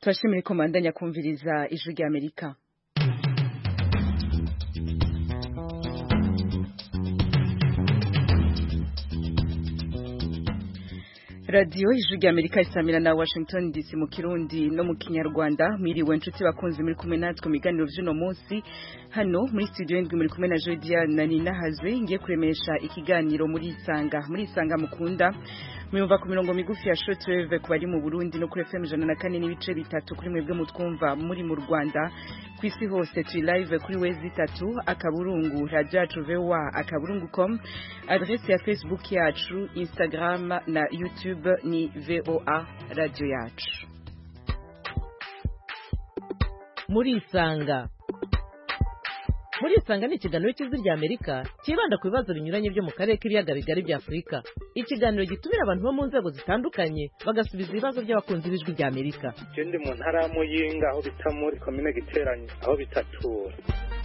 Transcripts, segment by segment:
turashimira ko mandanya kumviriza ijwi rya amerika radiyo ijwi rya amerika isamira na washington dc mu kirundi no mu kinyarwanda mwiriwe nshuti bakunzi muri kumwe natwe mu biganiro by'uno munsi hano muri studio ndwi muri kumwe na jodia na nina hazwe ngiye kuremesha ikiganiro muri isanga muri isanga mukunda muyumva ku mirongo migufi ya shortwave ku bari mu burundi no kuri fm ijana na kane n'ibice bitatu kuri mwebwe mutwumva muri mu rwanda ku isi hose turi live kuri wezi itatu akaburungu radio yacu voa akaburungu com adresse ya facebook yacu instagram na youtube ni voa radio yacu muri isanga muri isanga ni ikiganiro cy'ijwi rya amerika cyibanda ku bibazo binyuranye byo mu karere k'ibiyaga bigari bya afurika ikiganiro gitumira abantu bo mu nzego zitandukanye bagasubiza ibibazo by'abakunzi b'ijwi rya amerika je ndi mu ntara ya muyinga aho bita muri komine giteranye aho bitatura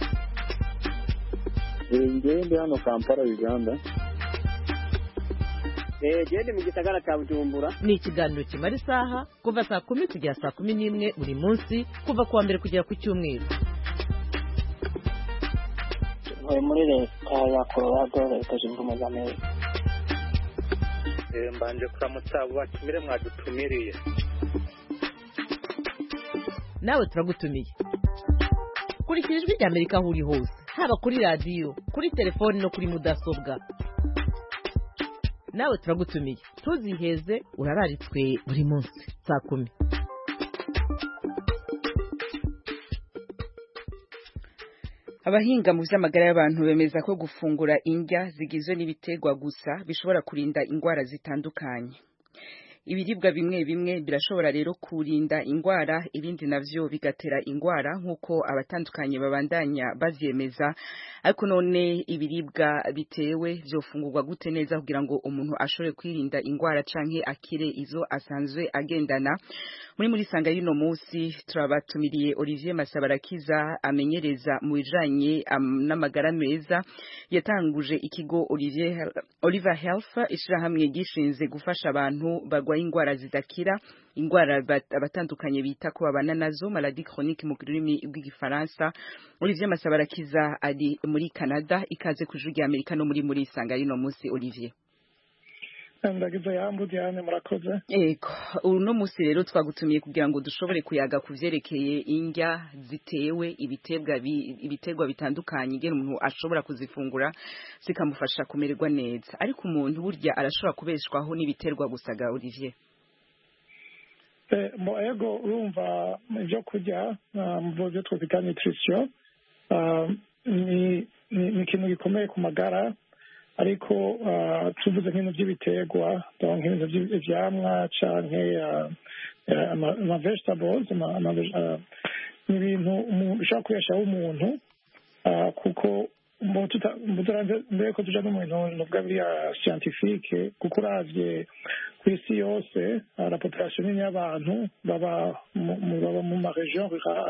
ngewe ndi hano kampala uganda gende mu gisagara cya bujumbura ni ikiganiro kimara isaha kuva saa kumi kugera saa kumi n'imwe buri munsi kuva ku wa mbere kugera ku cyumweru ntuye muri leta ya colorado leta zunze ubumwe za amerika Eh, mbanje kuramutsa abo batumire mwadutumiriye nawe turagutumiye kurikira ijwi rya amerika aho uri hose haba kuri radiyo kuri telefoni no kuri mudasobwa nawe turagutumiye ntuziheze urararitswe buri munsi saa kumi abahinga mu by'amagara y'abantu bemeza ko gufungura indya zigizwe n'ibiterwa gusa bishobora kurinda indwara zitandukanye ibiribwa bimwe bimwe birashobora rero kurinda indwara ibindi navyo bigatera indwara nk'uko abatandukanye babandanya bavyemeza ariko none ibiribwa bitewe vyofungurwa gute neza kugira ngo umuntu ashobore kwirinda indwara canke akire izo asanzwe agendana muri muri sanga y'ino musi turabatumiriye Olivier Masabarakiza amenyereza mu bijanye um, n'amagara meza yatanguje ikigo Olivier Oliver Health ishirahamwe gishinze gufasha abantu barwaye indwara zidakira indwara abatandukanye bita ko babana nazo maladie chronique mu rurimi rw'igifaransa Olivier Masabarakiza ari muri Canada ikaze ku rya Amerika no muri muri sanga y'ino musi Olivier ndagize yambu Diane murakoze Ego uno musi rero twagutumiye kugira ngo dushobore kuyaga ku vyerekeye indya zitewe ibitebwa bi, ibiterwa bitandukanye ingene umuntu ashobora kuzifungura zikamufasha kumererwa neza ariko umuntu burya arashobora kubeshwaho n'ibiterwa gusaga Olivier Eh, mo ego urumva ibyo kurya mu byo twita nutrition ah, ni ni ni ikintu gikomeye ku magara ariko ah, tuvuze nk'ibintu by'ibiterwa donc nk'ibintu by'ivyamwa canke ah, eh, ama ama vegetables ama- ama veg- ah, ni ibintu umuntu ushobora kubeshaho umuntu ah, kuko mu tuta- mu turanze- mbere ko tuja no mu bintu novuga biriya scientifique kuko uravye ku isi yose ah, la population nini y'abantu baba mu mu- baba mu maregion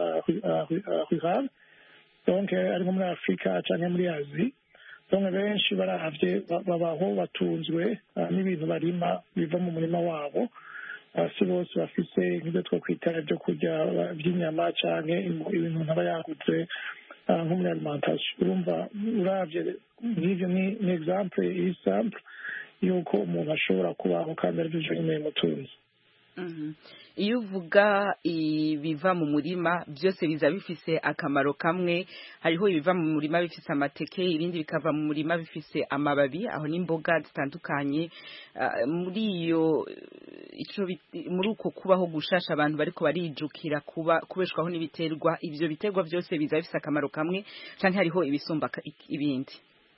rurale donc eh, ari nko muri afurika canke muri asie donc benshi baravye ba- babaho batunzwe ah, n'ibintu barima biva mu murima wabo Ah, si bose bafise nk'ibyo twokwita ibyo kurya ah, by'inyama canke imu- ibintu ntaba yaguze ah, nko muri alimentation urumva uravye nk'ivyo ni ni exemple iri simple yuko umuntu ashobora kubaho kandi arivyo vyonyene bimutunze Mhm. iyo uvuga ibiva mu murima byose biza bifise akamaro kamwe hariho ibiva mu murima bifise amateke ibindi bikava mu murima bifise amababi aho n'imboga zitandukanye Ah, muri iyo eh, ico bit- muri uko kubaho gushasha abantu bariko barijukira kuba kubeshwaho n'ibiterwa ivyo biterwa byose biza bifise akamaro kamwe canke hariho ibisumba ka- ibindi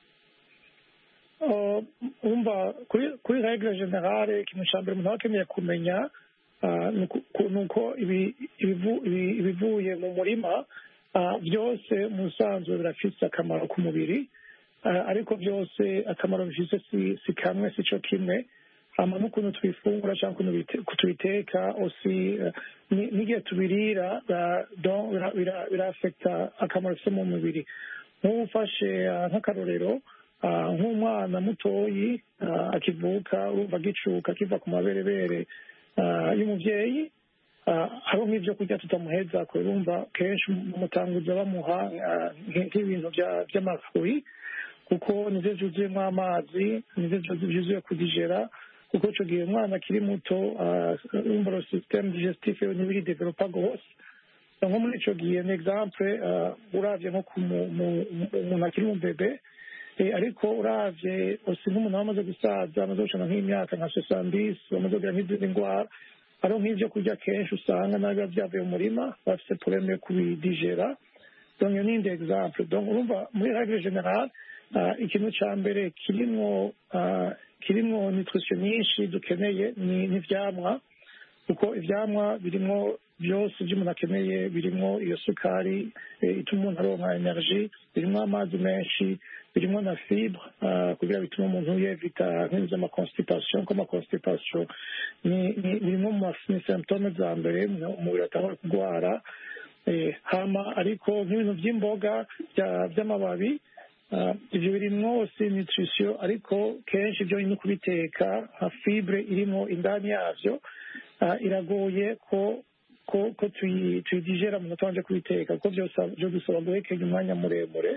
Uh, umva kuri kuri regle generale ikintu ca mbere umuntu aba akeneye kumenya uh, ni uku- ku- ni uko ibi- ibivu- ibi- ibivuye mu murima uh, byose mu busanzwe birafise akamaro ku mubiri uh, ariko byose akamaro bifise si, si kamwe si co kimwe hama n'ukuntu tubifungura cyangwa ukuntu bite- tubiteka osi uh, ni- n'igihe tubirira uh, donc bira- bira- birafekta akamaro bifise mu mubiri nk'ubu ufashe uh, nk'akarorero Ah, nk'umwana mutoyi ah, akivuka urumva agicuka akiva ku maberebere ah, y'umuvyeyi ah, hariho nk'ibyo kurya tutamuheza kurumva kenshi umutanguza bamuha ah, nk- nk'ibintu bya- by'amafuri kuko nivyo vyuzuyemo amazi nivyo vyu- vyuzuye kudigera kuko ico gihe umwana akiri muto ah, urumva lo systeme digestif yo ntibiri developa gose nko muri ico gihe ni exemple ah, uravye nko ku mu- mu- mu- umuntu akiri mu bebe Eh, ariko uravye osi nk'umuntu aba amaze gusaza amaze gucana nk'imyaka nka sesambisi bamaze kugira nk'izindi ndwara hariho nk'ivyo kurya kenshi usanga nabi biba vyavuye mu murima bafise probleme yo kubidigera donc iyo ni indi exemple donc urumva muri règle générale ah, ikintu ca mbere kirimwo ah, kirimwo nutrition nyinshi dukeneye ni ni ivyamwa kuko ivyamwa birimwo byose ibyo umuntu akeneye birimwo iyo sukari eh, ituma umuntu aronka energy birimwo amazi menshi birimwo na fibre ah, kugira bitume umuntu yevita nk'ibintu vy'amaconstipation ko amaconstipation ni- ni- birimwo mu ma- ni symptome za mbere mu- umubiri atangura kurwara Eh, hama ariko nk'ibintu by'imboga bya- by'amababi ah, ivyo birimwo aussi nutrition ariko kenshi ibyo no kubiteka nka fibre irimo indani yavyo ah, iragoye ko ko ko tuyi- tuyidigera mu tubanje kubiteka kuko byose- byo dusaba guhekenya umwanya muremure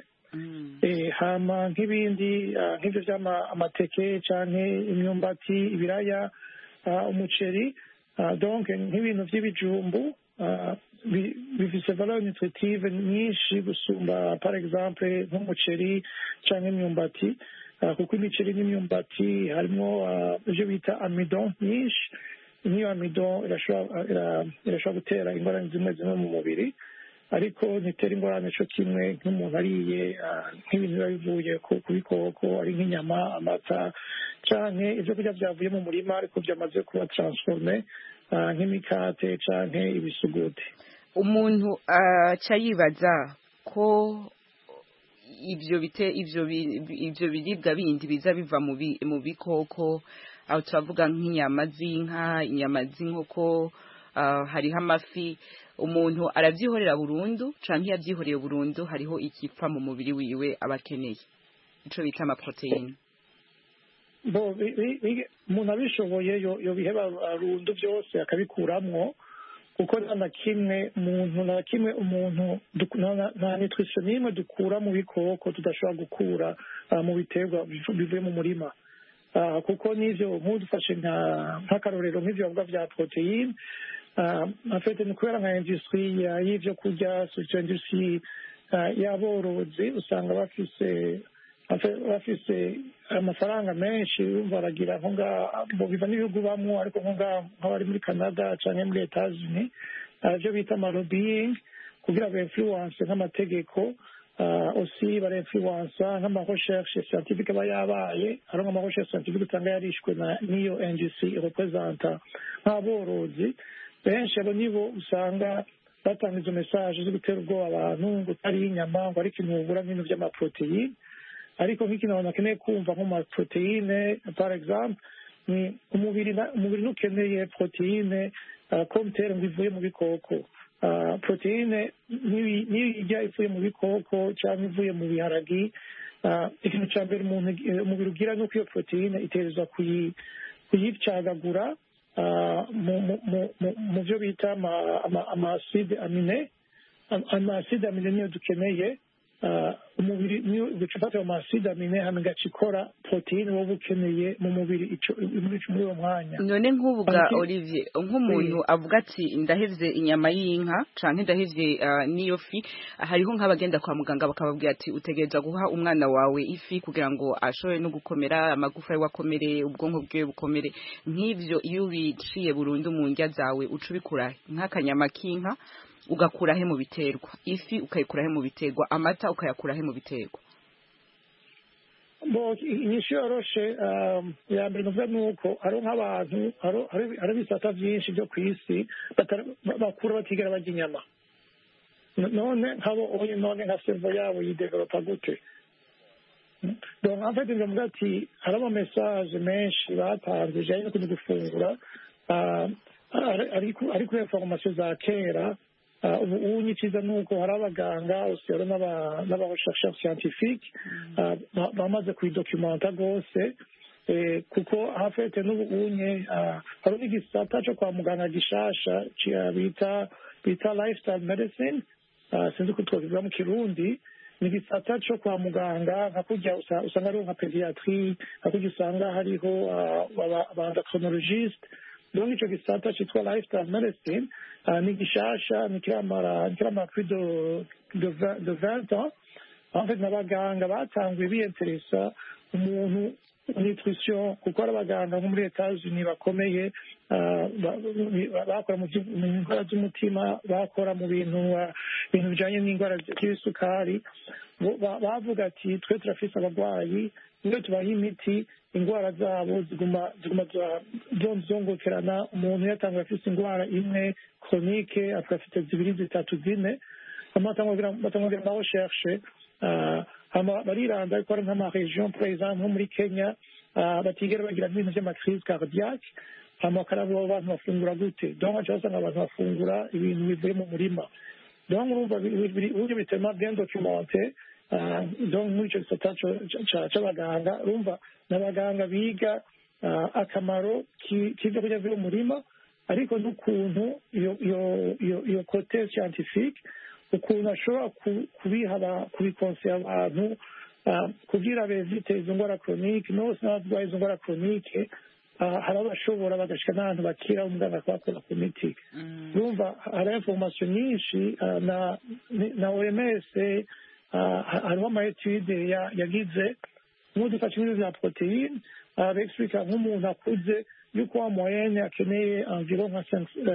Eh, hama nk'ibindi ah, nk'ibyo by'ama amateke canke imyumbati ibiraya ah, umuceri ah, donc nk'ibintu by'ibijumbu ah, bi- bifise valeur nutritive nyinshi gusumba par exemple nk'umuceri canke imyumbati ah, kuko imiceri n'imyumbati harimo ah, ivyo bita amidon nyinshi nk'iyo amidon irashobora ira- irashobora gutera ingorane zimwe zimwe mu mubiri ariko ntitera ingorane co kimwe nk'umuntu ariye ah, nk'ibintu biba bivuye ku ku bikoko ari nk'inyama amata canke ivyo kurya vyavuye mu murima ariko vyamaze kuba transforme ah, nk'imikate canke ibisuguti umuntu aca yibaza ko ivyo bite ivyo bi- ivyo biribwa bindi biza biva mu bi- mu bikoko aho turavuga nk'inyama z'inka inyama z'inkoko ah, hariho amafi umuntu aravyihorera burundu canke iyo avyihoreye burundu hariho ikipfa mu mubiri wiwe aba akeneye ico bita amaproteine bo bi- bi- bi- umuntu abishoboye yo- yobiheba burundu byose akabikuramwo kuko nta na kimwe umuntu nta na kimwe umuntu duk- nta na- nta nutrition n'imwe dukura mu bikoko tudashobora gukura ah, mu biterwa bivu- bivuye mu murima Ah, kuko n'ivyo nk'udufashe nka- nk'akarorero nk'ivyo bavuga vya proteine ah, en fait ni kubera nka industrie ya- y'ivyo kurya surtout industrie ah, y'aborozi usanga bafise bafe- bafise amafaranga menshi urumva baragira nko ngaha bo biva n'ibihugu bamwo ariko nko ngaha nk'abari muri canada canke muri etats-unis ah, ivyo bita amalobbying kugira ba influence nk'amategeko ah, aussi bara influence nk'amarecherche scientifique aba yabaye hari nk'amarecherche scientifique usanga yarishwe na n'iyo NGC representa nk'aborozi benshi abo nibo usanga batanga izo message zo gutera ubwoba abantu ngo utariye inyama ngo ariko ikintu wubura nk'ibintu by'amaproteine ariko nk'ikintu abantu bakeneye kumva nko mu maproteine par exemple ni umubiri na- umubiri ntukeneye proteine uh, komtere ngo ivuye mu bikoko uh, proteine niyo niyo ijya ivuye mu bikoko cyangwa ivuye mu biharagi uh, ikintu cya mbere umuntu eh, umubiri ugira ni uko iyo proteine iterezwa kuyi kuyicagagura uh, mu mu- mu- mu- mu byo bita ama- ama- amaside amine Am- amaside amine niyo dukeneye ah, umubiri niyo ugaca amaside amine hama igaca ikora poroteyine wowe ukeneye mu mubiri ico- muri muri uwo mwanya none nk'ubuga Ati- Olivier nk'umuntu avuga ati ndahevye inyama y'inka canke ndahevye ah, n'iyo fi hariho nk'abagenda kwa muganga bakababwira ati utegereza guha umwana wawe ifi kugira ngo ashobore no gukomera amagufa yiwe akomere ubwonko bwiwe bukomere nk'ivyo iyo ubiciye burundu mu ndya zawe uca ubikura nk'akanyama k'inka ugakurahe mu biterwa ifi ukayikurahe mu biterwa amata ukayakurahe mu biterwa bo inyishu yoroshe um, ya mbere nuvuga ni uko hariho nk'abantu hariho- hariho hariho ibisata byinshi byo ku isi batara- ba- bakura batigera barya inyama N- none nk'abo oye none nka servo yabo yidevelopa gute donc en fait ndavuga ati hari ama message menshi batanze bijanye no kuja gufungura ah, ari- ari ku- ari kuri information za kera Ah, ubu unyi iciza ni uko hari abaganga usero n'aba- n'abarechercheurs scientifique ah, ba- bamaze kuidocumenta rwose eh, kuko hafete n'ubunye ah, hari n'igisata cyo kwa muganga gishasha ci- bita bita lifestyle medicine ah, sinzi ko twakivuga mu kirundi ni igisata cyo kwa muganga nka kurya usa- usanga hariho nka pediatrie nka kurya usanga hariho abandakonologiste donc ico gisata citwa lifestyle medicine ah, ni gishasha ni kiramara ni kiramara plus de de vingt- de 20 ans en fait n'abaganga batanguye biyenteresa umuntu nutrition kuko ari abaganga nko muri etats-unis bakomeye ah, ba- ba- bakora mu vy- mu ndwara z'umutima bakora mu bintu ah, ibintu bijanye n'indwara z'isukari bo- ba- bavuga ati twe turafise abarwayi iyo tubaha imiti indwara zabo ziguma ziguma za- zo- zongokerana umuntu yatanguye afise indwara imwe chronique akaba afite zibiri zitatu zine hama batangwagira ama recherche ah, hama bariranda ariko ari nk'amaregion par exemple nko muri kenya ah, batigera bagira n'ibintu vy'amacrise cardiaque hama bakaraba abo bantu bafungura gute donc aca basanga abantu bafungura ibintu bivuye mu murima donc urumva biri- biri- uburyo bitema bien documenté ah, donc muri ico gisata co- ca- c'abaganga urumva n'abaganga biga ah, akamaro ki- k'ivyo kurya vyo mu murima ariko n'ukuntu iyo iyo iyo iyo kote scientifique ukuntu ashobora ku- kubiha aba- kubikonsera abantu ah, kugira bezite izo ndwara chronique nose n'abarwaye izo ndwara chronique ah, hari abashobora bagashika n'ahantu bakira umuganga akabakora ku miti urumva hari information nyinshi ah, na ni- na oms ah, ha- hariho ama etude ya- yagize nk'udufashe ibintu vya proteine ah, bexplica nk'umuntu akuze yuko wa moyenne akeneye environ nka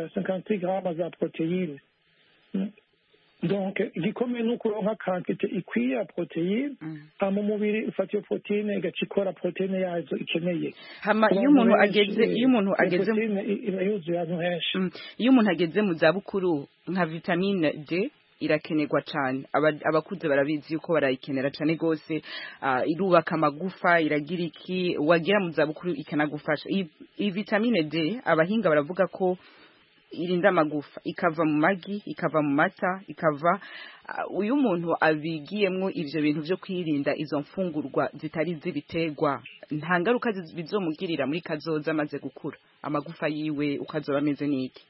50 grammes za proteine Mm. donc igikomeye ni ukuronka kantite ikwiye ya proteine hama umubiri ufata iyo proteine igaca ikora proteine yazo ikeneye hama Ku iyo bantu umuntu benshi, ageze iyo umuntu iyo ageze proteine i- iba yuzuye ahantu henshi Mm. iyo umuntu ageze mu zabukuru nka vitamine D irakenerwa cyane Aba- abakuze barabizi yuko barayikenera cyane rwose ah, irubaka amagufa iragira iki wagera mu zabukuru ikanagufasha iyi iyi vitamine D abahinga baravuga ko irinda amagufa ikava mu magi ikava mu mata ikava ah, uyu muntu abigiyemwo ivyo bintu vyo kwirinda izo mfungurwa zitari z'ibiterwa nta ngaruka zi- bizomugirira muri kazoza amaze gukura amagufa yiwe ukazoba ameze n'iki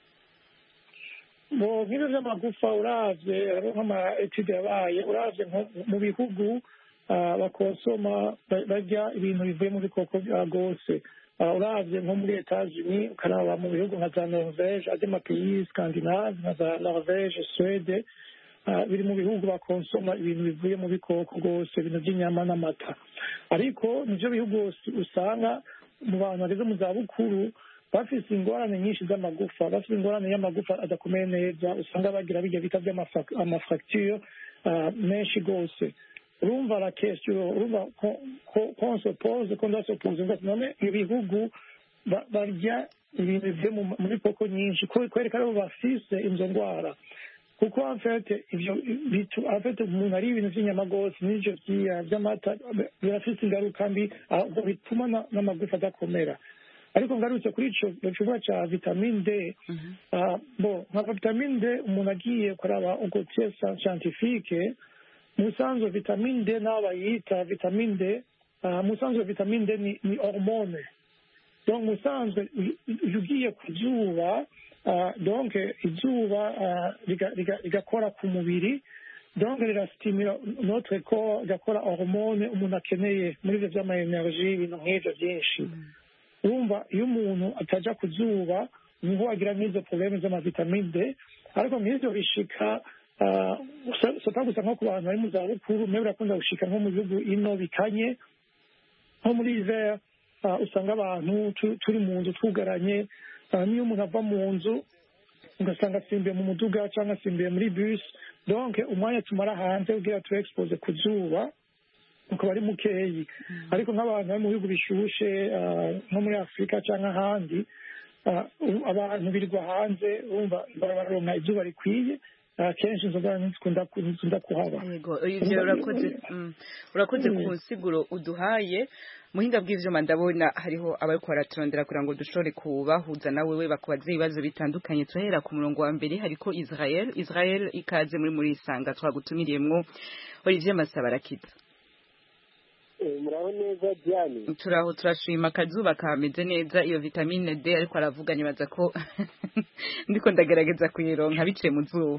mu nkino z'amagufa uravye hariho nk'ama etude yabaye uravye nko mu bihugu ah, bakonsoma ba- barya ibintu bivuye mu bikoko bya gose Ah, uravye nko muri etats-unis ukaraba mu bihugu nka za norvege ade mapays scandinave nka za norvege swede ah, biri mu bihugu bakonsoma ibintu bivuye mu bikoko rwose ibintu by'inyama n'amata ariko nivyo bihugu us- usanga mu bantu bageze mu zabukuru bafise ingorane nyinshi z'amagufa bafise ingorane y'amagufa adakomeye neza usanga bagira bijya bita by'amafracture menshi rwose urumva la question urumva ko- ko- ko on se pose ko ndasopoze ngo none ibihugu ba- barya ibintu bivuye mu- muri koko nyinshi ko- kwereka ko bafise izo ndwara kuko en fait ivyo bitu en fait umuntu ari ibintu vy'inyama rwose n'ivyo vyiya vy'amata birafise ingaruka mbi ahubwo bituma na- n'amagufa adakomera ariko ngarutse kuri ico gikorwa ca vitamine d ah, bo nka vitamine d umuntu agiye kuraba ubwo test scientifique mu busanzwe vitamine d n'abo bayita vitamine d ah, mu busanzwe vitamine d ni, ni hormone donc mu busanzwe i- i- iyo ugiye ku zuba ah, donc izuba ah, riga- riga- rigakora ku mubiri donc rirasitimira notre corps rigakora hormone umuntu akeneye muri ivyo vy'ama energie ibintu nk'ivyo vyinshi urumva iyo umuntu ataja ku zuba niho agira n'izo probleme z'amavitamine d ariko nk'ivyo bishika ah, so- sota gusa nko ku bantu bari mu zabukuru mbe birakunda gushika nko mu bihugu ino bikanye nko muri hiver ah, usanga abantu tu- turi mu nzu twugaranye ah, niyo umuntu ava mu nzu ugasanga asimbiye mu muduga cyangwa asimbiye muri bus donc umwanya tumara hanze kugira tu expose ku zuba ukaba ari mukeyi ariko nk'abantu bari mu bihugu bishushe ah, nko muri afurika cyangwa ahandi ah, u- abantu birirwa hanze bumva bararonka izuba rikwiye ah, kenshi izo ngorane ntizikunda ku- ntizikunda kuhaba yego ivyo urakoze mm, urakoze ku nsiguro uduhaye muhinga bw'ivyuma ndabona hariho abariko baraturondera kugira ngo dushobore kubahuza nawe we bakubaza ibibazo bitandukanye turahera ku murongo wa mbere hariko israel israel ikaze muri muri isanga twagutumiriyemwo olivier masaba arakiza muraho muraho neza diane turaho turashima akazuba kameze neza iyo vitamine D ariko aravuga nibaza ko ndiko ndagerageza kuyironka biciye mu zuba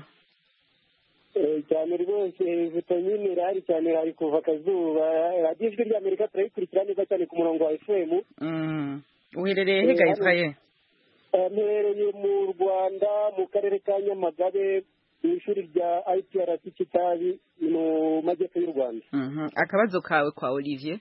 Eh, cyane rwose vitamine irahari cyane hari kuva akazuba radiyo ijwi ry'amerika turayikurikira neza cyane ku murongo wa fm Mm. uherereye he ga Israel Eh, mperereye mu rwanda mu karere ka nyamagabe mu ishuri rya iprc kitabi mu majyepfo y'u rwanda Mhm. akabazo kawe kwa Olivier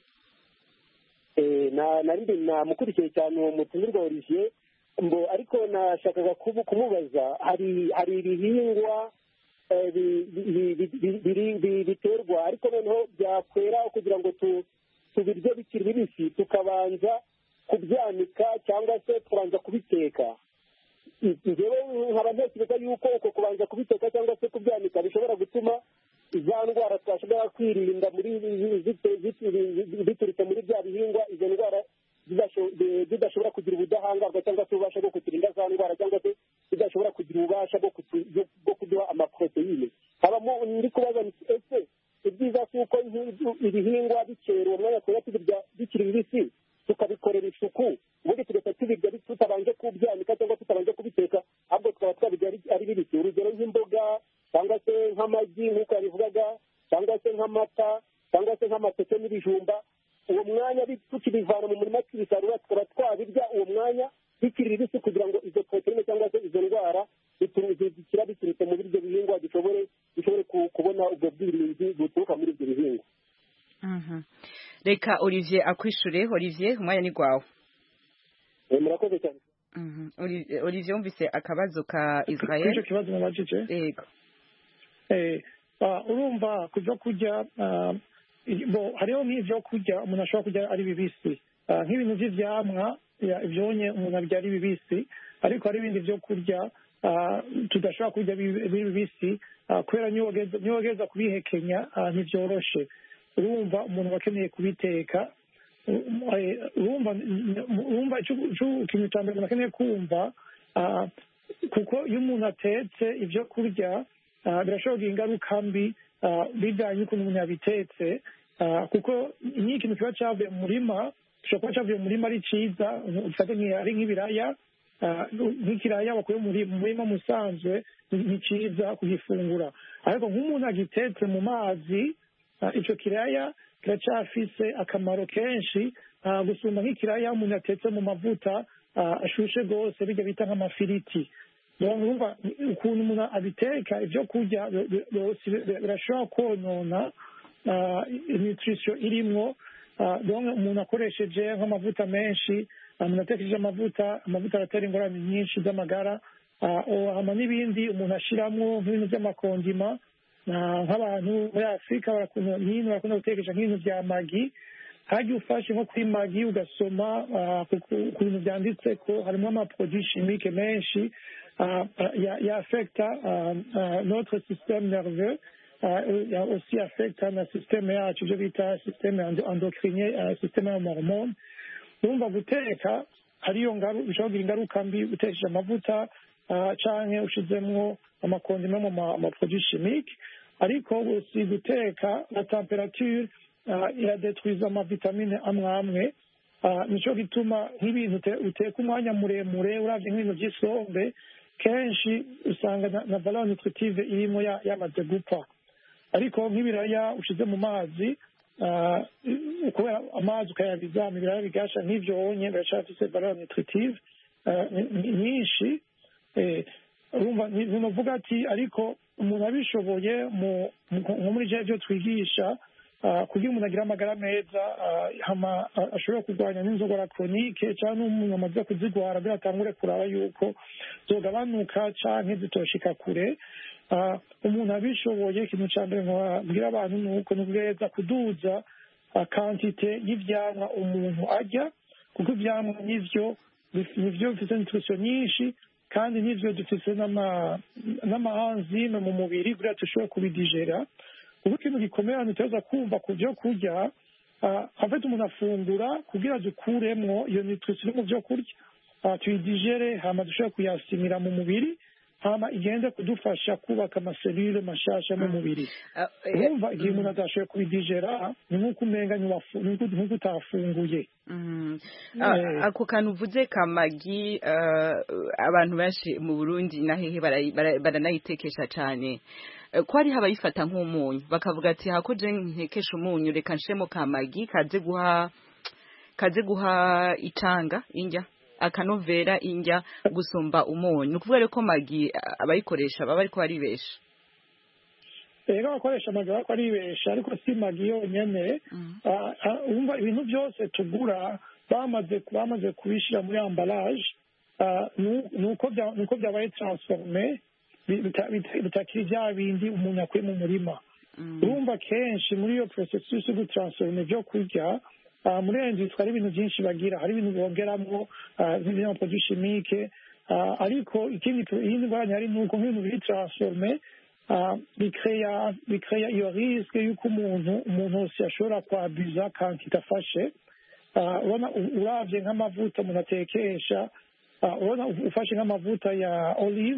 Eh, na nari namukurikiye cyane uwo mutumirwa Olivier mbo ariko nashakaga kubu- kumubaza hari hari ibihingwa eh, bi- bi- bi- bi- biri- bi- biterwa ariko noneho byakwera kugira ngo tu- tubirye bikiri bibisi tukabanza kubyanika cyangwa se tukabanza kubiteka njyewe nkaba ntekereza yuko uko kubanza kubiteka cyangwa se kubyanika bishobora gutuma za ndwara twashobora kwirinda muri zite- zite- biturutse muri bya bihingwa izo ndwara zidasho- de- zidashobora kugira ubudahangarwa cyangwa se ububasha bwo kuturinda za ndwara cyangwa se zidashobora kugira ububasha bwo kutu- bwo- bwo kuduha amaporoteyine habamo ndi kubaza nti ese ibyiza si uko nk'ibi- ibihingwa bikera uwo mwanya twera tubirya bikiri bibisi tukabikorera isuku ubundi tugahita tubirya bi- tutabanje kubyanika cyangwa tutabanje kubiteka ahubwo tukaba twabirya ari- ari bibisi urugero nk'imboga cyangwa se nk'amagi nk'uko yabivugaga cyangwa se nk'amata cyangwa se nk'amateke n'ibijumba uwo mwanya bi- tukibivana mu murima tukibisarura tukaba twabirya uwo mwanya bikiri bibisi kugira ngo izo poroteyine cyangwa se izo ndwara bitu- zikira biturutse muri ibyo bihingwa dushobore dushobore ku- kubona ubwo bwirinzi buturuka muri ibyo bihingwa Mhm. reka Olivier akwishure Olivier umwanya ni gwawe Eh, murakoze cyane Mhm. Oli- Olivier wumvise akabazo ka kuri Israel icyo kibazo mubajije yego Eh, ah, urumva ku byo kurya ah, i- bo hariho n'ibyo kurya umuntu ashobora kurya ari bibisi Ah, nk'ibintu by'ivyamwa ya- ivyonye umuntu abirya ari bibisi ariko hari ibindi byo kurya ah, tudashobora kurya bi- biri bibisi ah, kubera niyo wageza- niyo wageza kubihekenya ah, ntibyoroshe urumva umuntu aba akeneye kubiteka Um, eh, urumva urumva ico- ico- ikintu cya mbere umuntu akeneye kumva ah, kuko iyo umuntu atetse ibyo kurya ah, birashobora kugira ingaruka mbi ah, bivanye n'ukuntu umuntu yabitetse ah, kuko iyo ikintu kiba cyavuye mu murima gishobora kuba cyavuye mu murima ari cyiza ufate nk'i- ari nk'ibiraya ah, nk'ikiraya bakuye muri- mu murima musanzwe ni ni cyiza kugifungura ariko nk'umuntu agitetse mu mazi ah, ico kiraya kiracyafise akamaro kenshi ah, gusumba nk'ikiraya umuntu yatetse mu mavuta ah, ashushe rwose bijya bita nk'amafiriti donc urumva ukuntu umuntu abiteka ibyo kurya bi- bi- byose bi- birashobora konona ah, nutrition irimwo ah, donc umuntu akoresheje nk'amavuta menshi ah, umuntu atekesheje amavuta amavuta aratera ingorane nyinshi z'amagara ah, o- hama n'ibindi umuntu ashiramwo nk'ibintu by'amakondima na- nk'abantu muri afurika barakunda hino barakunda gutekesha nk'ibintu bya magi hajya ufashe nko kuri magi ugasoma ah, ku ku- ku bintu byanditse ko harimo amaproduit chimique menshi ah, ah, ya- ya affecta ah, ah, notre système nerveux ah, ya aussi affecta na système yacu ibyo bita système endo- endocrinien ah, système y'amahormone urumva guteka hariyo ngaru bishobora kugira ingaruka mbi utekesheje amavuta ah, canke ushizemwo amakondima mu ma- amaproduit chimique ariko si guteka na temperature ah, iradetwiza amavitamine amwe amwe Ah, nico gituma nk'ibintu ute- uteka umwanya muremure uravye nk'ibintu vy'isombe kenshi usanga na, na valeur nutritive irimo ya- yamaze gupfa ariko nk'ibiraya ushize mu mazi ah, kubera amazi ukayabizama ibiraya bigasha nk'ivyo wonye biracafise valeur nutritive ah, ni- ni- nyinshi Eh, urumva ni- nuvuga ati ariko umuntu abishoboye mu- mu- nko muri je byo twigisha ah, kugira umuntu agire amagara meza ah, hama ah, ashobora kurwanya n'inzogora koronike cyangwa n'umuntu amaze kuzigwara kugira atangure kuraba yuko zogabanuka canke zitoshika kure Ah, umuntu abishoboye ikintu ca mbere nkabwira abantu ni uko ni uguheza kuduza ah, kantite y'ivyamwa umuntu arya kuko ivyamwa nivyo bif- nivyo bifite nutrition nyinshi kandi nivyo dufise n'ama- n'amahanzime mu mubiri kugira dushobore kubidigera ubu ikintu gikomeye abantu tuza kumva ku byo kurya ah, afite umuntu afungura kugira dukuremwo iyo nutrition iri mu byo kurya ah, tuyidigere hama dushobore kuyasimira mu mubiri hama igende kudufasha kubaka amaselule mashasha mu mubiri Ah, eh, urumva igihe umuntu adashoboye kubidigera ni nk'uko umenga ntiwafu- ni nk'uko nk'uko utafunguye Mm. Ah, Eh. ako kantu uvuze kamagi ah, abantu benshi mu Burundi na hehe barayi- bara- baranayitekesha cyane Eh, ko hari abayifata nk'umunyu bakavuga ati hakoje ntekesha umunyu reka nshemo kamagi kaze guha kaze guha icanga indya akanovera indya gusumba umunyu ni ukuvuga rero ko magi ah, abayikoresha baba bariko baribesha rero abakoresha amagi bariko aribesha ariko si magi yonyene Ah, ah, wumva ibintu byose tugura bamaze bamaze kubishyira muri ambalaje ah, nu- nuko bya- nuko byabaye transforme bi- bita- bita- bitakiri bya bindi umuntu akuye mu murima urumva kenshi muri iyo processus yo gutransforma ibyo kurya ah, muri iyo nzu hari ibintu byinshi bagira hari ibintu bongeramo ah, nk'ibinyamprodui chimique ah, ariko ikindi iyindi ngorane hari ni uko nk'ibintu biri transforme ah, bikreya bikreya iyo risque y'uko umuntu umuntu wese ashobora kwabiza kandi idafashe Ah, urabona u- uravye nk'amavuta umuntu atekesha ah, urabona u- ufashe nk'amavuta ya olive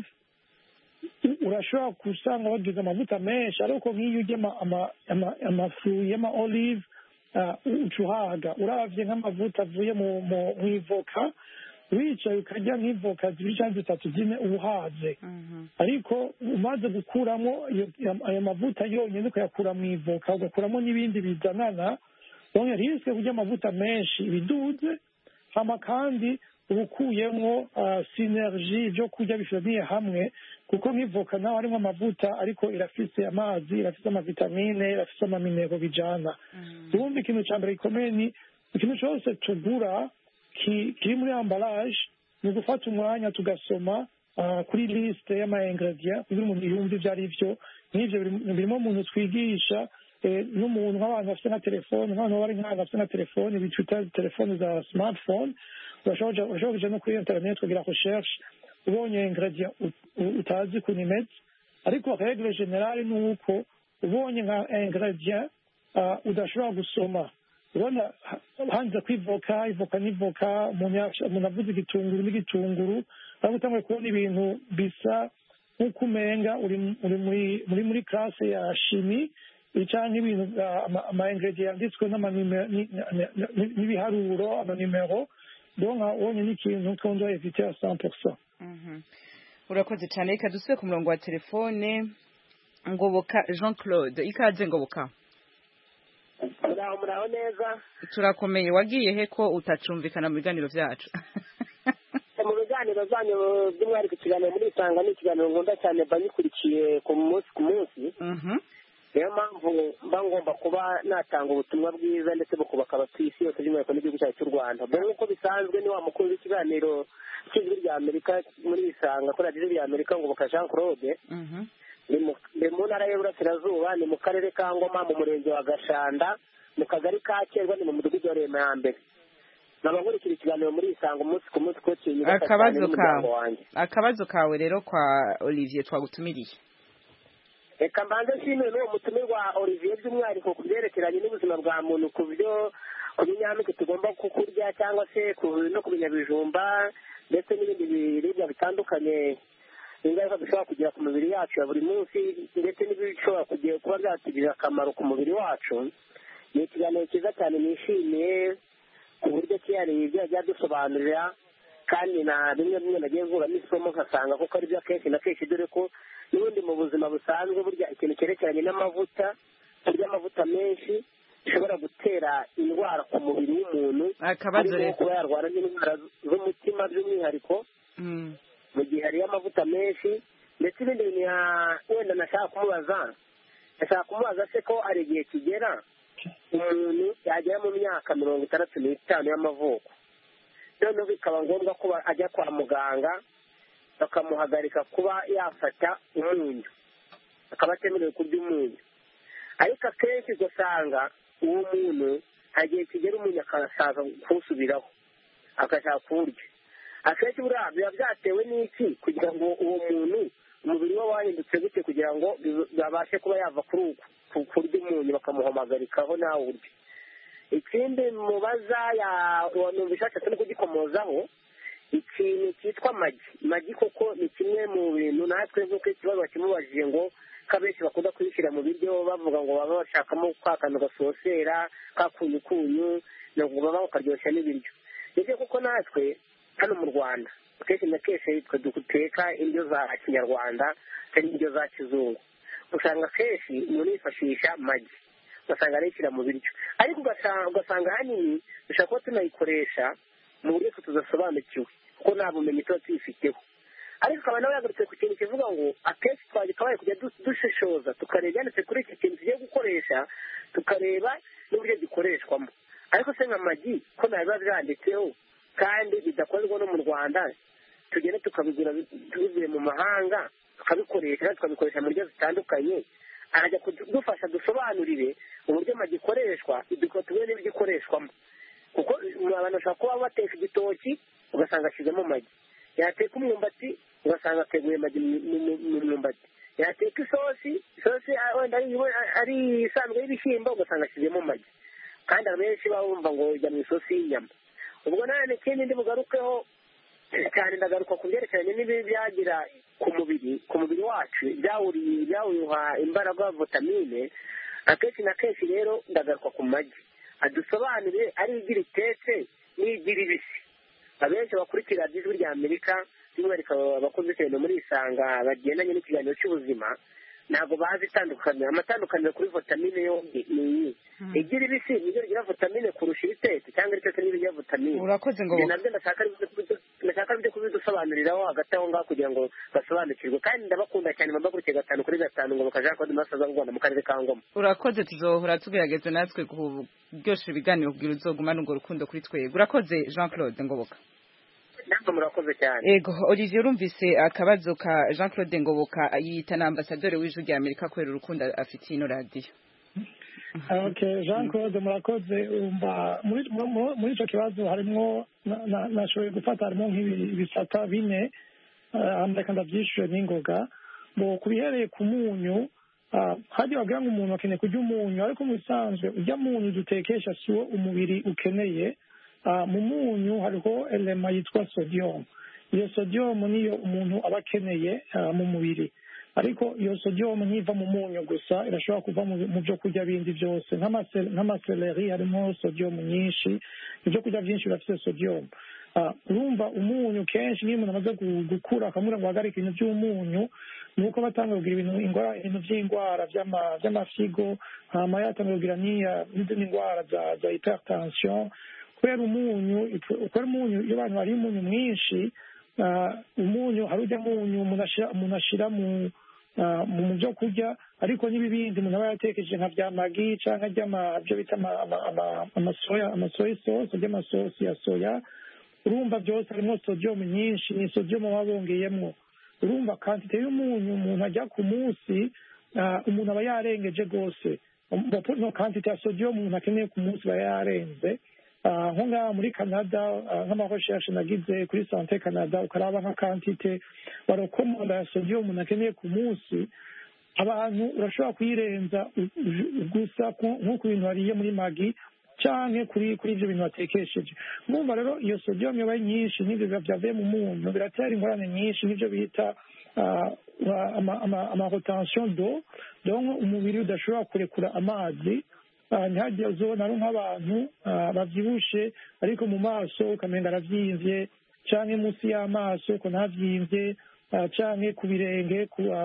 u- urashobora gusanga bagize amavuta menshi ariko nk'iyo urya ama- ama- ama- amafu y'ama olive ah, u- uca uhaga uravye nk'amavuta avuye mu mu- mw'ivoka wicaye ukarya nk'ivoka zibiri cyangwa zitatu zine uba uhaze ariko umaze gukuramo iyo- ayo mavuta yonyine ukayakura mu ivoka ugakuramo n'ibindi bizanana donc risque kurya amavuta menshi ibiduze hama kandi uba ukuyemo ah, synergie ibyo kurya bifitaniye hamwe kuko nk'ivoka nawe harimo amavuta ariko irafise amazi irafise amavitamine irafise amaminero bijana ubundi ikintu cya mbere gikomeye ni ikintu cyose tugura ki- kiri muri ambalaje ni ugufata umwanya tugasoma ah, kuri lisite y'ama ingredient kugira umuntu yumve ibyo ari byo n'ibyo biri- birimo umuntu twigisha eh, n'umuntu nk'abantu bafite nka telefone nk'abantu bari nk'abantu bafite nka telefone bitwita telefone za smartphone urashobora kuja- urashobora kuja no kuri internet ukagira recherche ubonye ingredient ut- u- utazi ukuntu imeze ariko regle generale ni uko ubonye nka ingredient ah, udashobora gusoma urabona ha- hanze ko ivoka ivoka n'ivoka umuntu yaca- umuntu avuze igitunguru n'igitunguru ariko utanguye kubona ibintu bisa nk'uko umenga uri uri muri muri muri classe ya shimi cyangwa ibintu ah, ama- ama ingredient yanditswe n'amanime- ni- ni- ni- n'ibiharuro amanimero donc ubonye n'ikintu qu'on doit éviter à 100%. Mhm. urakoze cyane reka dusubire ku murongo wa telefone ngoboka jean claude ikaze ngoboka muraho muraho neza turakomeye wagiye he ko utacumvikana mu biganiro byacu mu biganiro byanyu by'umwihariko ikiganiro muri isanga ni ikiganiro nkunda cyane mba nyikurikiye ku munsi ku munsi Mhm. niyo mpamvu mba ngomba kuba natanga ubutumwa bwiza ndetse bukubaka abatuye isi yose by'umwihariko n'igihugu cyacu cy'u rwanda mbere nk'uko bisanzwe ni wa mukuru w'ikiganiro cy'ijwi rya amerika muri isanga kuri radiyo rya amerika ngoboka jean claude Mhm. ni mu- ni mu ntara y'uburasirazuba ni mu karere ka ngoma mu murenge wa gashanda mu kagari ka kerwa ni mu mudugudu wa rema ya mbere nkaba nkurikira ikiganiro muri isanga umunsi ku munsi ko kinyubaka cyane akabazo n'umuryango kawe wanjye akabazo kawe rero kwa olivier twagutumiriye reka mbanze nshimire n'uwo mutumirwa olivier by'umwihariko ku byerekeranye n'ubuzima bwa muntu ku byo ku binyampeke tugomba kukurya cyangwa se ku- no ku binyabijumba ndetse n'ibindi biribwa bitandukanye ingaruka dushobora kugira ku mibiri yacu ya buri munsi ndetse n'ibishobora kugira kuba byatugirira akamaro ku mubiri wacu ni ikiganiro cyiza cyane nishimiye ku buryo cyihariye ibyo yagiye adusobanurira kandi na bimwe bimwe nagiye nkuramo isomo nkasanga kuko ari byo akenshi na kenshi dore ko n'ubundi mu buzima busanzwe burya ikintu cyerekeranye n'amavuta kurya amavuta menshi bishobora gutera indwara ku mubiri w'umuntu akabazo harimo rero kuba yarwara n'indwara z'umutima by'umwihariko Mm. mu gihe hariyo amavuta menshi ndetse ibindi bintu ya- wenda nashaka kumubaza ndashaka kumubaza se ko hari igihe kigera umuntu yagera mu myaka mirongo itandatu n'itanu y'amavuko noneho bikaba ngombwa ko ba- ajya kwa muganga bakamuhagarika kuba yafata umunyu akaba atemerewe kurya umunyu ariko akenshi ugasanga uwo muntu hari igihe kigera umunyu akasaza kuwusubiraho agashaka kuwurya akenshi buriya biba byatewe n'iki kugira ngo uwo muntu umubiri we wahindutse gute kugira ngo bibe- babashe kuba yava kuri uku ku- kurya umunyu bakamuhamagarikaho nawe urye ikindi mubaza ya numva ishatse no kugikomozaho ikintu cyitwa magi magi koko ni kimwe mu bintu natwe nk'uko ikibazo bakimubajije ngo ko abenshi bakunda kubishyira mu biryo bavuga ngo baba bashakamo ka kantu gasosera ka kunyukunyu ngo baba bakaryoshya n'ibiryo nibyo kuko natwe hano mu rwanda kenshi na kenshi twe duteka indyo za kinyarwanda cyangwa indyo za kizungu usanga kenshi umuntu yifashisha magi ugasanga arayishyira mu biryo ariko ugasanga ahanini dushobora kuba tunayikoresha mu buryo twe tudasobanukiwe kuko nta bumenyi tuba tuyifiteho ariko ukaba nawe yagarutse ku kintu kivuga ngo akenshi twakabaye kujya dushishoza tukareba ibyanditse kuri iki kintu tugiye gukoresha tukareba n'uburyo gikoreshwamo ariko se nka magi ko ntabiba byanditseho kandi bidakorerwa no mu rwanda tugenda tukabigura tubivuye mu mahanga tukabikoresha tukabikoresha mu buryo zitandukanye arajya kudufasha dusobanurire uburyo magi ikoreshwa tubone n'ibyo ikoreshwamo kuko abantu bashobora kuba bateka igitoki ugasanga ashyizemo magi yateka umwumbati ugasanga ateguye magi mu mwumbati yateka isosi isosi wenda ari isanzwe y'ibishyimbo ugasanga ashyizemo magi kandi abenshi baba bumva ngo ujya mu isosi y'inyama ubwo nanone ikindi ndi bugarukeho cyane ndagaruka ku byerekeranye n'ibibi byagira ku mubiri ku mubiri wacu byawuha imbaraga vitamine akenshi na kenshi rero ndagaruka ku magi adusobanurire ari igira itetse n'igira ibisi abenshi bakurikira ijwi rya amerika by'umwihariko abakozi cyane muri isanga bagendanye n'ikiganiro cy'ubuzima ntabwo bazi itandukaniro amatandukaniro kuri vitamine yombi ni iyi igira ibisi nibyo rigira vitamine kurusha ibitetse cyangwa ibitetse nibyo bigira vitamine urakoze ngo nabyo ndashaka byo kubidusobanuriraho hagati aho ngaho kugira ngo basobanukirwe kandi ndabakunda cyane mbabakurikiye gatanu kuri gatanu ngo bakajya kode masaza rwanda mu karere ka ngoma urakoze tuzohora tugerageza natwe kuryoshya ibiganiro kugira uzogumane urwo rukundo kuri twebwe urakoze jean claude ngoboka namwe murakoze cyane ego olivier urumvise akabazo ka jean claude ngoboka yita na ambasaderi w'ijwi rya amerika kubera urukundo afitiye ino radiyo okay jean claude murakoze umva muri icyo kibazo harimo nashoboye gufata harimo nk'ibisata bine reka ndabyishyure n'ingoga ngo ku bihereye ku munyu hajya wagira ngo umuntu akeneye kurya umunyu ariko mu bisanzwe ujya munyu dutekesha si wo umubiri ukeneye mu munyu hariho elema yitwa sodium iyo sodium niyo umuntu aba akeneye mu mubiri ariko iyo sodium ntiva mu munyu gusa irashobora kuva mu byo kurya bindi byose nk'amaseleri harimo sodium nyinshi ibyo kurya byinshi birafite sodium urumva umunyu kenshi niyo umuntu amaze gukura akamubwira ngo ahagarike ibintu by'umunyu ni uko batanga kugira ibintu by'indwara by'amafigo hama yatanga kugira n'izindi ndwara za hypertension kubera umunyu kubera umunyu iyo abantu bariye umunyu mwinshi umunyu hari ujya munyu umuntu ashyira mu mu byo kurya ariko n'ibibindi umuntu aba yatekereje nka bya magi cyangwa ibyo bita amasoya amasoya isosi by'amasosi ya soya urumva byose harimo sodium nyinshi ni sodium baba bongeyemo urumva kantite y'umunyu umuntu ajya ku munsi umuntu aba yarengeje rwose no kantite ya sodium umuntu akeneye ku munsi aba yarenze nko ngaha muri canada nk'amarecherche nagize kuri sante canada ukaraba nka kantite barokomoda ya sodium umuntu akeneye ku munsi abantu urashobora kuyirenza gusa nko ku bintu wariye muri magi cyane kuri kuri ibyo bintu watekesheje mwumva rero iyo sodium yabaye nyinshi n'ibyo byavuye mu munyu biratera ingorane nyinshi n'ibyo bita amarotansiyo do donc umubiri udashobora kurekura amazi ntihagire uzobona ari nk'abantu babyibushe ariko mu maso ukamenga arabyimvye canke munsi y'amaso uko ntavyimvye canke ku birenge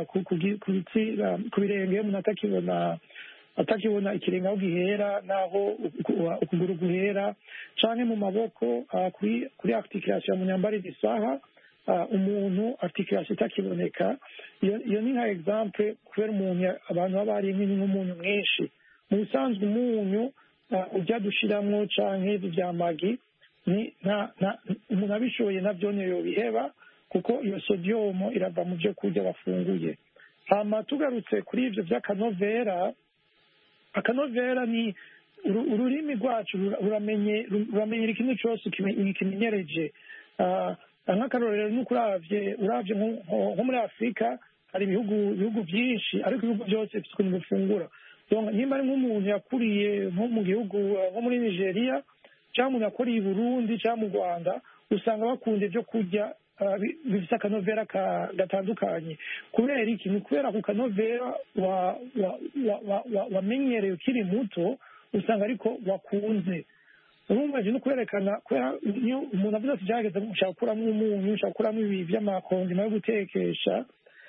ku birenge umuntu atakibona atakibona ikirenge aho gihera n'aho ukuguru guhera canke mu maboko kuri articulation mu nyambarire isaha umuntu articulation itakiboneka iyo ni nka exemple kubera umuntu abantu baba bariye nk'umunyu mwinshi mu bisanzwe umunyu ujya dushiramwo canke ivi vya magi umuntu abishoboye navyo niyo biheba kuko iyo sodium irava mu vyo kurya bafunguye hama tugarutse kuri ivyo vy'akanovera akanovera ni ururimi rwacu ruramenyera ikintu cyose kimenyereje nk'akarorero ni uko uravye uravye nko muri afurika hari ibihugu ibihugu byinshi ariko ibihugu byose bifite ukuntu bifungura nimba ari nk'umuntu yakuriye nko mu gihugu nko muri nigeria cyangwa umuntu yakuriye i burundi cyangwa mu rwanda usanga bakunda ibyo kurya ah, bi- bifite akanovera ka- gatandukanye kubera iki ni kubera ku kanovera wa- wa- wa- wa- wa- wamenyereye ukiri muto usanga ariko wakunze urumva no kwerekana kubera iyo umuntu avuze ati gerageza ushaka gukuramo umunyu ushaka gukuramo ibi by'amakondima yo gutekesha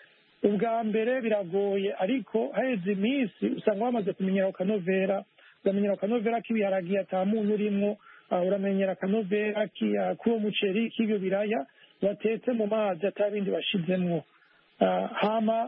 ubwa mbere biragoye ariko haheze iminsi usanga wamaze kumenyera ako kanovera uramenyera akanovera k'ibiharagi ata munyu urimo ah, uramenyera akanovera ki- ah, k'uwo muceri k'ibyo biraya watetse mu mazi ata bindi washizemwo Ah, hama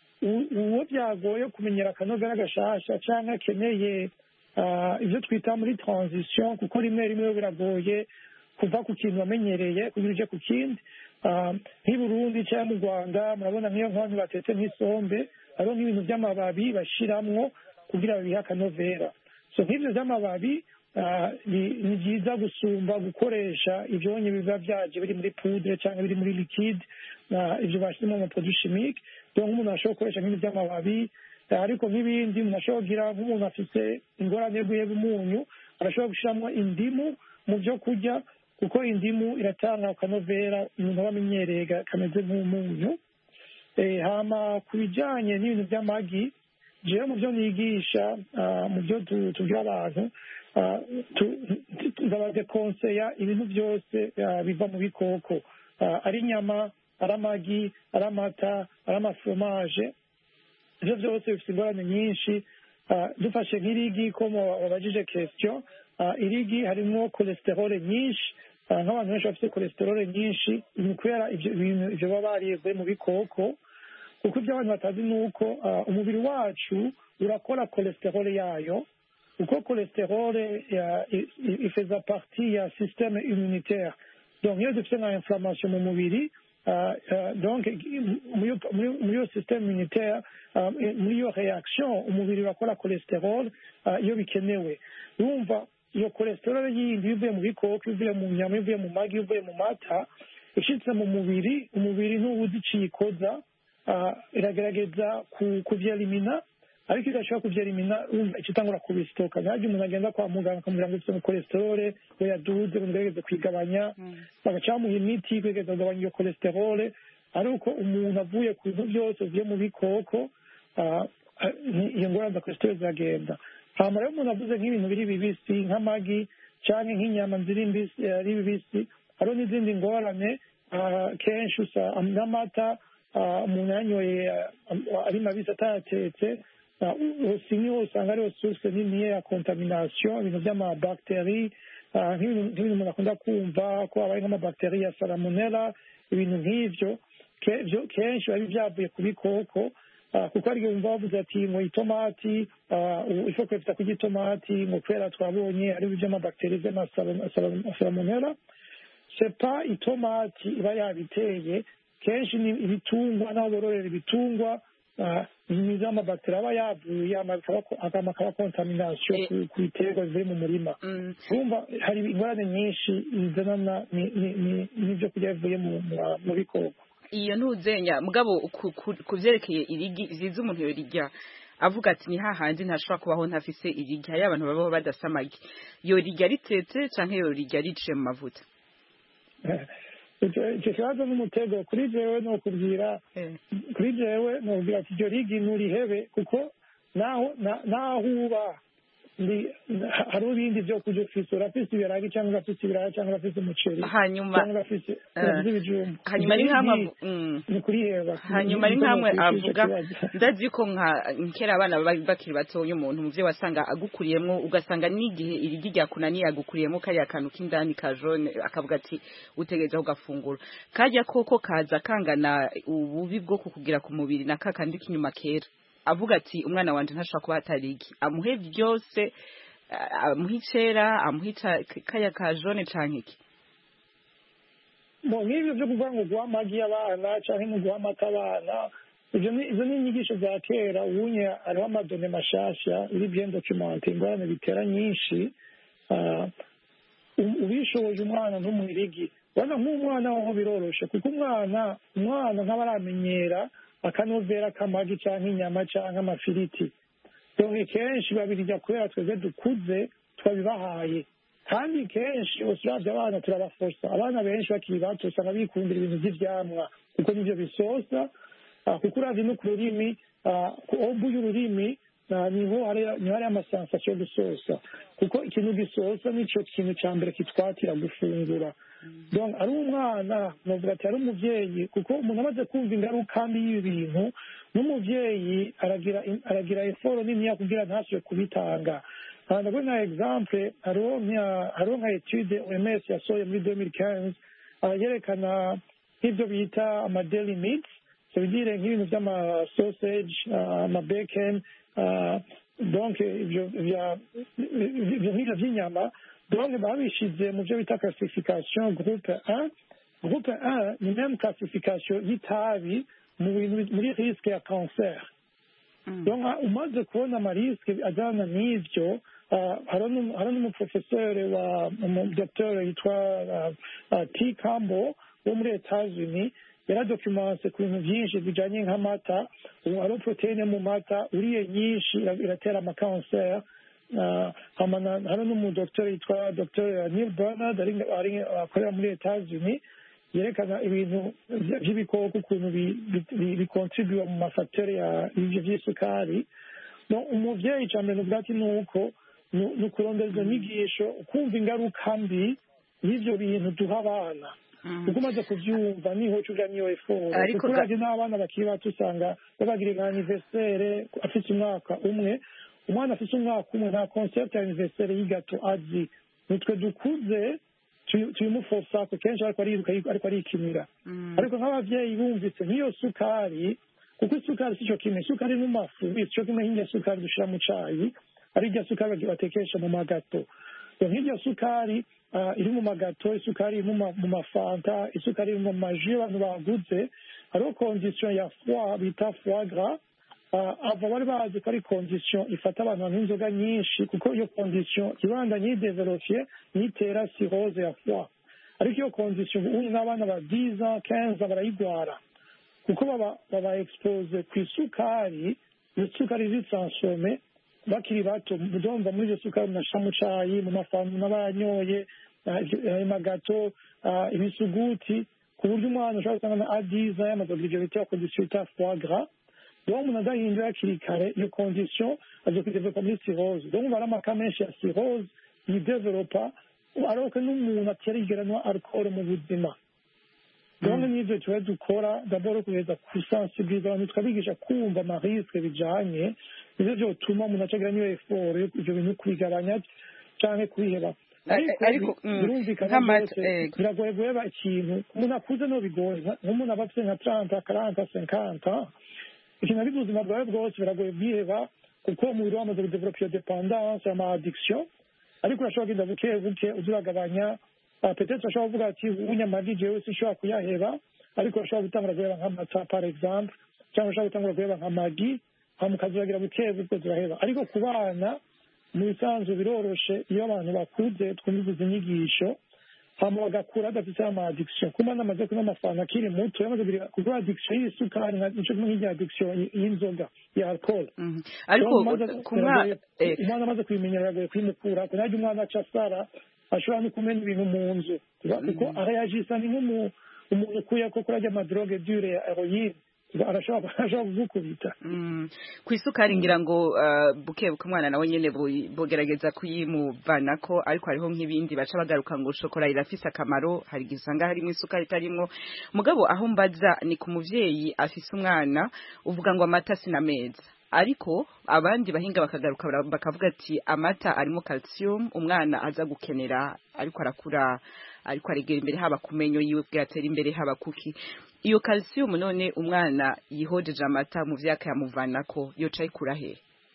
u- uwo byagoye kumenyera akanovera gashasha cyangwa akeneye ah, ibyo twita muri transition kuko rimwe rimwe biragoye kuva ku kintu wamenyereye kugira uje ku kindi Ah, nk'i Burundi cyangwa mu Rwanda murabona nk'iyo nkonyi batetse nk'isombe hariho nk'ibintu by'amababi bashiramwo kugira babihe akanovera so nk'ibyo by'amababi ah, ni ni byiza gusumba gukoresha ibyonyi biba byaje biri muri poudre cyangwa biri muri liquide ah, ibyo bashyizemo mu produit chimique donc nk'umuntu ashobora gukoresha nk'ibintu by'amababi ah, ariko nk'ibindi umuntu ashobora kugira nk'umuntu afite ingorane yo guheba umunyu arashobora gushyiramo indimu mu byo kurya kuko indimu iratanga akanovera umuntu aba amenyereye ga- kameze nk'umunyu Eh, hama ku bijyanye n'ibintu by'amagi jewe mu byo nigisha ah, mu byo tu- tubwira abantu ah, tu- tu- ndabadekonseya ibintu byose ah, biva mu bikoko Ah, ari inyama ari amagi ari amata ari amaforomaje ibyo byose bifite ingorane nyinshi Ah, dufashe nk'irigi ko mu- wabajije question ah, irigi harimo cholesterol nyinshi Ah, nk'abantu benshi bafite cholesterol nyinshi ni kubera ibyo bintu ibyo baba bariye mu bikoko kuko ibyo abantu batazi ni uko ah, umubiri wacu urakora cholesterol yayo kuko cholesterol ya- i- i- ifeza partie ya systeme immunitaire donc iyo dufite nka inflammation mu mubiri ah, ah, donc muri iyo- muri- muri iyo systeme immunitaire ah, muri iyo reaction umubiri urakora cholesterol ah, iyo bikenewe urumva iyo cholesterol yindi iyo ivuye mu bikoko iyo ivuye mu nyama iyo ivuye mu magi iyo ivuye mu mata ishitse mu mubiri umubiri ntuwuzi iciye ikoza ah, iragerageza ku- kuvyelimina ariko idashobora kuvyelimina urumva ica itangura kubisitoka ntajya umuntu agenda kwa muganga akamubwira ngo ufite mu cholesterol we yaduze ngo ngerageze kwigabanya bagaca bamuha imiti kugerageza kugabanya iyo cholesterol ari uko umuntu avuye ku bintu byose bivuye mu bikoko ah, ah, ni- iyo ngorane za cholesterol ziragenda hama rero umuntu avuze nk'ibintu biri bibisi nk'amagi cyangwa nk'inyama ziri mbisi eh, ari bibisi hariho n'izindi ngorane ah, kenshi usa n'amata ah, umuntu yanyoye ah, ari mabisi atayatetse ah, u- si niho usanga ariho source niniya ya contamination ibintu by'amabacteri ah, nk'ibintu nk'ibintu umuntu akunda kumva ko habaye nk'amabacteri ya salmonella ibintu nk'ivyo ke- vyo- kenshi biba byavuye ku bikoko Ah, kuko hari igihe wumva bavuze ati ngo itomati ah, u- ifu kwefita kurya itomati ngo kubera twabonye ari iby'amabacteri by'amasalmonella sepa itomati iba yabiteye kenshi ni ibitungwa n'aho bororera ibitungwa ah, ni iz'amabacteri aba yavuye hama bikaba- hama akaba contamination Eh. ku- ku biterwa bivuye mu murima Mm. urumva hari ingorane nyinshi zizanana ni- ni- ni- n'ibyo kurya bivuye mu- mu- mu bikoko iyo ntuzenya mugabo ku- ku- ku byerekeye irigi ziza umuntu yorirya avuga ati ni hahandi ntashobora kubaho ntafise irigi hariyo abantu babaho badasa amagi yorirya ritetse canke yorirya riciye mu mavuta icyo icyo kibazo n'umutego kuri jewe ni ukubwira Eh. kuri jewe ni ukubwira ati iryo rigi nturihebe kuko naho na- naho uba ndi ha- hariho ibindi byo kurya ufise urafise ibiragi cyangwa urafise ibiraya cyangwa urafise umuceri hanyuma cyangwa urafise Eh. urafise ibijumba hanyuma ari Iryo nkamwe rigi avu- mm. ni kuriheba hanyuma ari Niko nkamwe nokwishura ico avuga kibazo. ndazi ko nka kera abana baba bakiri batoya umuntu muvyo wasanga agukuriyemwo ugasanga n'igihe irigi ryakunaniye agukuriyemwo kariya kantu k'indani ka jone akavuga ati utegereza kugafungura karya koko kaza kangana ububi bwo kukugira ku mubiri na ka kandi k'inyuma kera avuga ati umwana wanje ntashobora kuba hatari iki amuhe byose ah, amuhe icera amuhe ica- kaya ka jone canke iki Bo, nk'ibyo byo kuvuga ngo guha amagi abana cyangwa ngo guha amata abana ibyo ni izo ni inyigisho za kera ubunye hariho amadone mashasha iri bien documente ingorane bitera nyinshi Ah, u- ubishoboje umwana ntumuhirigi urabona nk'umwana waho biroroshe kuko umwana umwana ntaba aramenyera akanovera k'amagi cyangwa inyama cyangwa amafiriti donc kenshi babirya kubera twebwe dukuze twabibahaye kandi kenshi usuravye abana turabafosa abana benshi bakiri bato usanga bikundira ibintu vy'ivyamwa kuko nivyo bisosa Ah, kuko uravye no ku rurimi ah, ku obu y'ururimi ah, niho hari niho hari amasansasiyo yo gusosa kuko ikintu gisosa nico kintu ca mbere kitwatira gufungura donc ari umwana novuga ati ari umuvyeyi kuko umuntu amaze kumva ingaruka mbi y'ibi bintu n'umuvyeyi aragira aragira eforo niniya kugira ntasubire kubitanga Ah, ndaguha nka exemple hariho nka- hariho nka etude oms yasohoye muri 2015 ah, yerekana nk'ibyo bita ama daily meats so bigire nk'ibintu by'ama sausage ah, ama bacon ah, donc ibyo bya- ibyo nk'ibyo by'inyama donc babishize mu byo bita classification groupe 1 groupe 1 ni même classification y'itabi mu bintu muri risque ya cancer donc umaze kubona amarisike ajyana n'ibyo ah, hariho n'umu- hariho n'umuprofeseri wa umudokiteri yitwa ah, ah, t cambo wo muri etats-unis yaradocumanse ku bintu byinshi bijyanye nk'amata ubu hariho poroteyine mu mata uriye nyinshi ira- iratera amakanseri Ah, hama na- hariho n'umudokiteri yitwa dr neil bernard ari- ari- akorera muri etats-unis yerekana ibintu vy- vy'ibikoko ukuntu bi- bi- bi- bikontribuwa mu mafatere ya- y'ivyo vy'isukari no umuvyeyi ica mbere nuvuga ati nuko nu- ni ukurondera izo nyigisho ukumva ingaruka mbi y'ivyo bintu duha abana kuko umaze kuvyumva niho uca uja niyo eforo Ariko kuko ga- uravye n'abana bakiri bato usanga babagira nka anniversaire afise umwaka umwe umwana afise umwaka umwe nta concept ya anniversaire y'igato azi nitwe dukuze tuyi- tuyimufosa ko kenshi ariko ariruka ariko arikinira ariko nk'abavyeyi bumvise nk'iyo sukari kuko isukari sico kimwe isukari n'umafu sico kimwe nk'irya sukari dushira mu cayi ari irya sukari batekesha mu magato So nk'irya sukari ah, iri mu magato isukari iri mu ma- mu mafanta isukari iri mu maji abantu baguze hariho condition ya foie bita foie gras Ah, ava bari bazi ko ari condition ifata abantu banywa inzoga nyinshi kuko iyo condition ibanda nyidevelopiye nitera cirrhose ya foie ariko iyo condition ubu n'abana ba 10 ans 15 ans barayigwara kuko baba baba expose ku isukari iyo sukari zitsansome bakiri bato mudumva muri iyo sukari munashira mu cayi mu mafamu n'abanyoye ah, ivyo- ayo magato ah, ibisuguti ku buryo umwana ushobora gusanga na adiza yamaze kugira ivyo bita condition bita foie gras donc umuntu adahinduye hakiri kare iyo condition aza kudevelopa muri cirrhose donc umva ari amaka menshi ya cirrhose yidevelopa aroke n'umuntu atarigera anywa alcohol mu buzima donc n'ivyo tuba dukora d'abord kugeza kusensibiliza abantu tukabigisha kumva amarisque bijanye nivyo vyotuma umuntu acagira niyo effort yo ivyo bintu kubigabanya canke kubiheba Ariko, ariko mm, birumvikana nk'amata, rwose eh, biragoye guheba ikintu umuntu akuze no bigoye nka- nk'umuntu aba afite nka 30 40 50 ikintu ari ubuzima bwawe bwose biragoye bwiheba kuko umubiri wamaze kudevelopa iyo dependance ama addiction ariko urashobora kugenda buke buke uza uragabanya Ah, peut-être urashobora kuvuga ati unyamagi jewe sinshobora kuyaheba ariko urashobora gutangura guheba nk'amata par exemple cyangwa urashobora gutangura guheba nka magi hama ukazuragira buke buke ziraheba ariko ku bana mu bisanzwe biroroshe iyo abantu bakuze twumviza inyigisho hama bagakura badafite ama addiction kuba namaze kunywa amafanta akiri muto yamaze kugira kuko addiction y'isukari nka- nico kimwe nk'irya addiction y- y'inzoga ya alcohol mhm. ariko ku mwana eh, umwana amaze kubimenyera biragoye kwimukura kunajya umwana aca asara ashobora no kumena ibintu mu nzu kuko arayajisa ni nk'umu- umuntu ukuye ko kurajya amadroge dure ya heroine arashobora arashobora kugukubita Mm. ku isukari ngira ngo uh, buke buke umwana nawe nyene bu- bogerageza kuyimuvanako ariko hariho nk'ibindi baca bagaruka ngo shokora irafise akamaro hari igihe usanga harimo isukari itarimwo mugabo aho mbaza ni ku muvyeyi afise umwana uvuga ngo amata sinameza ariko abandi bahinga bakagaruka bara- bakavuga ati amata arimo calcium umwana aza gukenera ariko arakura ariko aregera imbere haba ku menyo yiwe bwatera imbere haba kuki iyo calcium none umwana yihojeje amata mu vyaka yamuvanako yoca ayikura he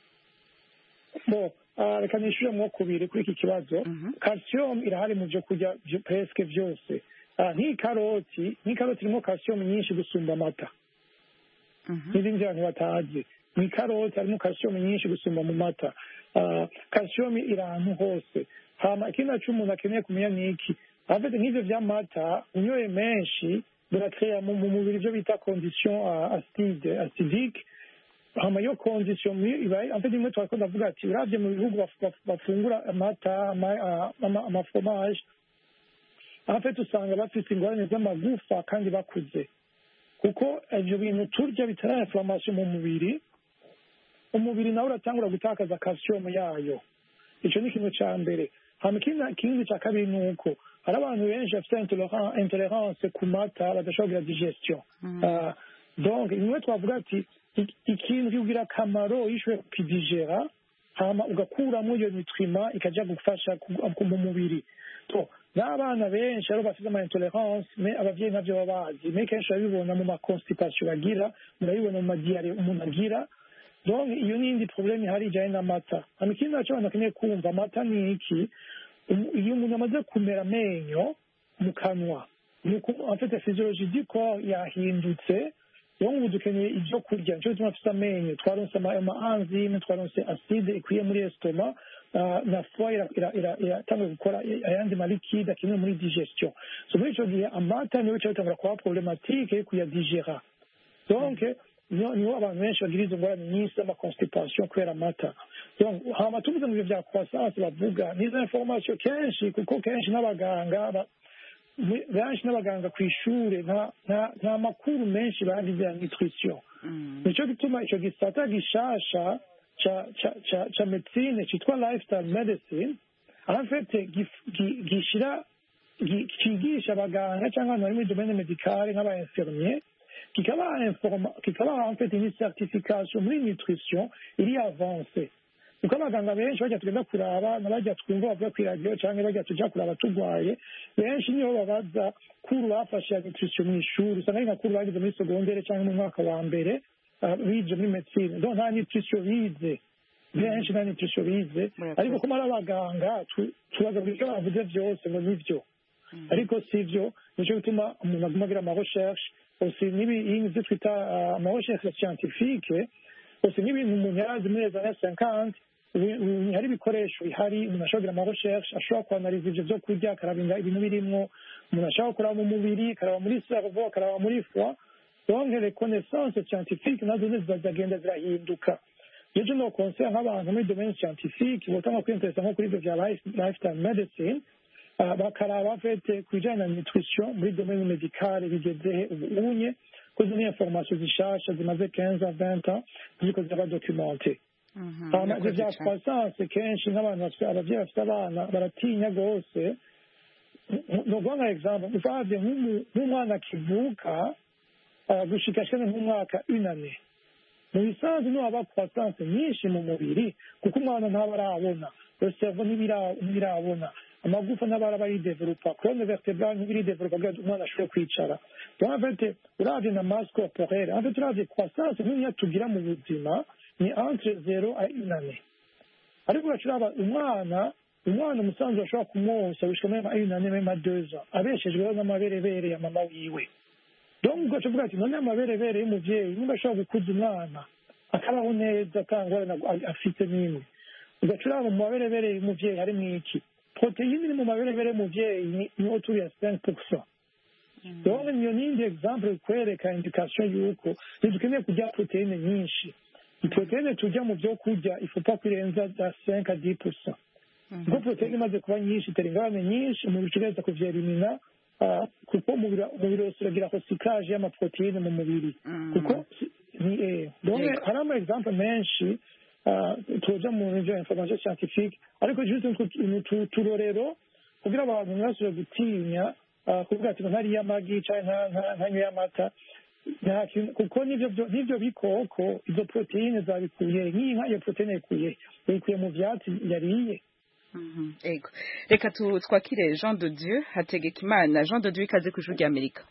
bo ah, reka nishyure mwo kubiri kuri iki kibazo Mhm. calcium irahari mu byo kurya byo- presque byose Ah, nk'ikaroti nk'ikaroti irimo calcium nyinshi gusumba amata n'ibindi abantu batazi mu ikaroti harimo calcium nyinshi gusumba mu mata Ah, calcium iri ahantu hose hama ikindi naco umuntu akeneye kumenya ni iki afite nk'ivyo vy'amata unyoye menshi birakrea mu mu mubiri ivyo bita condition ah, acide acidique hama iyo condition muri- ibaye en fait imwe twariko ndavuga ati uravye mu bihugu baf- baf- bafungura amata ama- a- ama- amafromage en fait usanga bafite ingorane z'amagufa kandi bakuze kuko ivyo bintu turya bitera inflammation mu mubiri umubiri nawe uratangura gutakaza calcium yayo ico ni ikintu ca mbere hama ikindi ikindi ca kabiri ni uko hari abantu benshi bafite intoleran- intolerance ku mata badashobora kugira digestion Ah, donc imwe twavuga ati ik- ikintu kikugira akamaro iyo ushoboye kukidigera hama ugakuramo iyo nutriment ikaja gufasha ku- ku- mu mubiri to n'abana benshi aribo bafite ama intolerance me abavyeyi navyo baba bazi me kenshi urabibona mu maconstipation bagira murabibona mu madiyare umuntu agira donc iyo ni indi problème ihari ijanye n'amata hama ikindi naco abantu bakeneye kumva amata ni iki Um- iyo umuntu amaze kumera amenyo mu kanwa ni uko en fait physiologie du corps yahindutse donc ubu dukeneye ibyo kurya nico gituma dufite amenyo twaronse ama ama enzyme twaronse acide ikwiye muri estoma ah, na foi ira- ira- ira- iratanga gukora ayandi malikide akenewe muri digestion so muri ico gihe amata niyo bica bitangura kuba problematike yo kuyadigera donc niho niho abantu benshi bagira izo ngorane nyinshi z'amaconstipation kubera amata donc hama tuvuze mu byo bya croissance bavuga n'izo information kenshi kuko kenshi n'abaganga ba- mu- benshi n'abaganga ku ishure nta nta- nta makuru menshi bagize ya nutrition nico gituma ico gisata gishasha ca ca ca ca medicine citwa lifestyle medicine en fait gif- gi- gishira gi- cigisha abaganga cyangwa abantu bari muri domaine medicale nk'aba infirmier kikabaha informa- kikabaha en fait une certification muri nutrition iri avance kuko abaganga benshi bajya tugenda kuraba nabajya twumva bavuga ku iradiyo cyangwa bajya tuja kuraba turwaye benshi niho babaza kuru bafashe ya nutrition mu ishuri usanga ari nka kuru bagize muri segondere cyangwa mu mwaka wa mbere ah, bize muri medicine donc nta nutrition bize benshi nta nutrition bize Murakoze. ariko kuma ari abaganga tu- tubaza buri icyo bavuze byose ngo nibyo ariko si byo nicyo bituma umuntu aguma agira amarecherche aussi n'ibi ibyo twita ah, amarecherche scientifique aussi n'ibintu umuntu yarazi muri les années 50 ubu- ubu hari ibikoresho bihari umuntu ashobora kugira amarecherche ashobora kuanaliza ivyo vyo kurya akaraba ibintu birimwo umuntu ashobora kuraba mu mubiri akaraba muri cerveau akaraba muri foie donc les connaissances scientifiques nazo zizagenda zirahinduka jeje no conseil nk'abantu muri domaine scientifique botanga kwinteresa nko kuri ivyo vya life- lifestyle medicine ah, bakaraba fete ku bijanye na nutrition muri domaine medicale bigezehe ubu unye ko izo ni information zishasha zimaze 15 à 20 ans ziriko ziraba documente hama ivyo vya croissance kenshi nk'abantu bafite abavyeyi bafite abana baratinya rwose ni ukuvuga nka example usavye nk'umu- nk'umwana akivuka ah, gushika ashikane nk'umwaka unane mu bisanzwe niho haba croissance nyinshi mu mubiri kuko umwana ntaba arabona cerveau ntibira- ntibirabona amagufa ntaba araba aridevelopa colonne vertebrale ntibiridevelopa kugira ngo umwana ashobore kwicara donc en fait uravye na masse corporelle en fait uravye croissance niniya tugira mu buzima ni entre zero a une année ariko uracuraba umwana umwana umusanzu ashobora kumwonsa gushika mema une année mema deux ans abeshejweho n'amaberebere ya mama wiwe donc ugaca uvuga ati none amaberebere y'umuvyeyi nimba ashobora gukuza umwana akabaho neza atangorana afite n'imwe ugaca uraba mu maberebere y'umuvyeyi harimwo iki poroteyine iri mu maberebere y'umuvyeyi ni- niho turi ya cinq pourcent donc niyo nindi exemple kwereka indication yuko ntidukeneye kurya poroteyine nyinshi poroteyine turya mu vyo kurya ifupa kurenza za cinq à dix pourcent ubwo poroteyine imaze kuba nyinshi itera ingorane nyinshi umubiri utegereza kuvyerimina ah, kuko umubiri umubiri wose uragira recyclage y'amaporoteyine mu mubiri kuko si- ni eh donc Yego. hari ama exemple menshi ah, tuja mu byo information scientifique ariko juste utu- utu- uturorero kugira abantu ntibasubire gutinya ah, kuvuga ati ngo ntariye amagi canke nta- nta- ntanyweye amata nta kintu kuko n'ivyo byo- n'ivyo bikoko izo poroteyine zabikuye nk'inka iyo poroteyine yayikuye yayikuye mu vyatsi yariye Mhm, ego reka tu- twakire jean de dieu hategekimana jean de dieu ikaze ku ijuru ry'amerika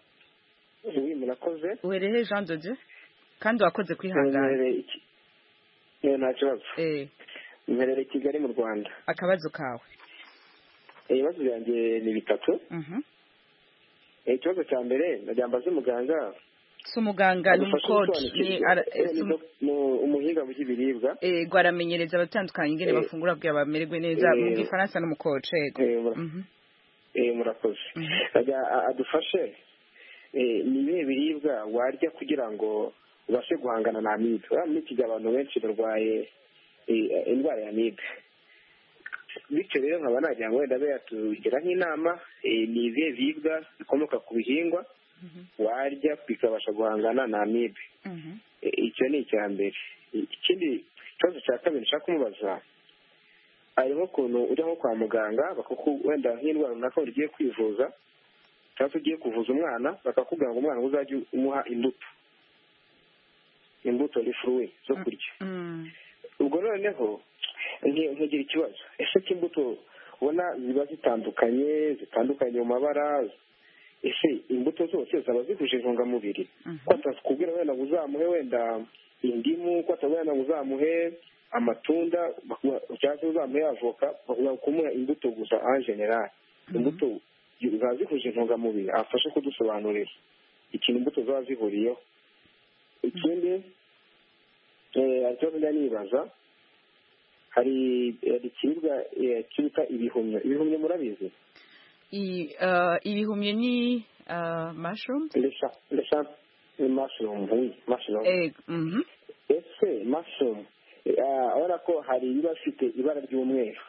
oui murakoze uhereye jean de dieu kandi wakoze kwihangana mperereye iki Eh, nta kibazo Eh, mperereye i kigali mu rwanda akabazo kawe Eh, ibibazo byanjye ni bitatu Mhm. Eh, ikibazo cya mbere ndagira mbaze umuganga si umuganga ni adufashe umukoci ni gusobanukirwa. ara- Eh, si ni umu- doc- ni umuhinga mu by'ibiribwa ego aramenyereza abatandukanye ingene Eh. bafungura kugira bamererwe neza Eh. mu gifaransa n'umukoci ego Eh, mura- Mhm. eh, murakoze Mhm. ndagira a- adufashe eh, ni ibihe biribwa warya kugira ngo ubashe guhangana na amibe urabona muri iki gihe abantu benshi barwaye eh, indwara ya amibe bityo rero nkaba nagira ngo wenda abe yatugira nk'inama eh, ni ibihe biribwa bikomoka ku bihingwa warya bikabasha guhangana na amibe Eh, icyo ni icya mbere ikindi ikibazo cya kabiri nshaka kumubaza hari nk'ukuntu ujya nko kwa muganga bakaku wenda nk'indwara runaka ugiye kwivuza cyangwa se ugiye kuvuza umwana bakakubwira ngo umwana uzajye umuha imbuto imbuto ni furuwe zo kurya ubwo noneho nki- nkigira ikibazo ese ko imbuto ubona ziba zitandukanye zitandukanye mu mabara ese imbuto zose zaba zihuje intungamubiri ko atakubwira wenda ngo uzamuhe wenda indimu ko atakubwira wenda ngo uzamuhe amatunda bakuba- cyangwa se uzamuhe avoka bakubwira kumuha imbuto gusa en general imbuto ziba zihuje intungamubiri afashe kudusobanurira ikintu imbuto zaba zihuriyeho ikindi eh, hari ikibazo njya nibaza hari hari ikiribwa eh, cyitwa ibihumyo ibihumyo murabizi I- uh, ibihumyo ni uh, mushroom lesha lesha ni mushroom oui mushroom eh, mhm. ese mushroom eh, urabona ko hari ibiba bifite ibara ry'umweru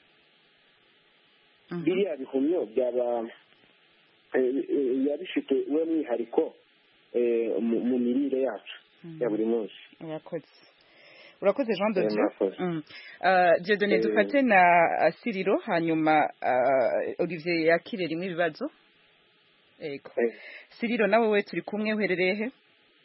biriya bihumyo byaba eh, eh, biba bifite uwe mwihariko eh, mu mu mirire yacu ya buri munsi urakoze urakoze jean de Eh, dieu murakoze. Mm. Uh, dieudonne Eh, dufate na uh, siriro hanyuma uh, olivier yakire rimwe ibibazo ego siriro nawe we turi kumwe uherereye he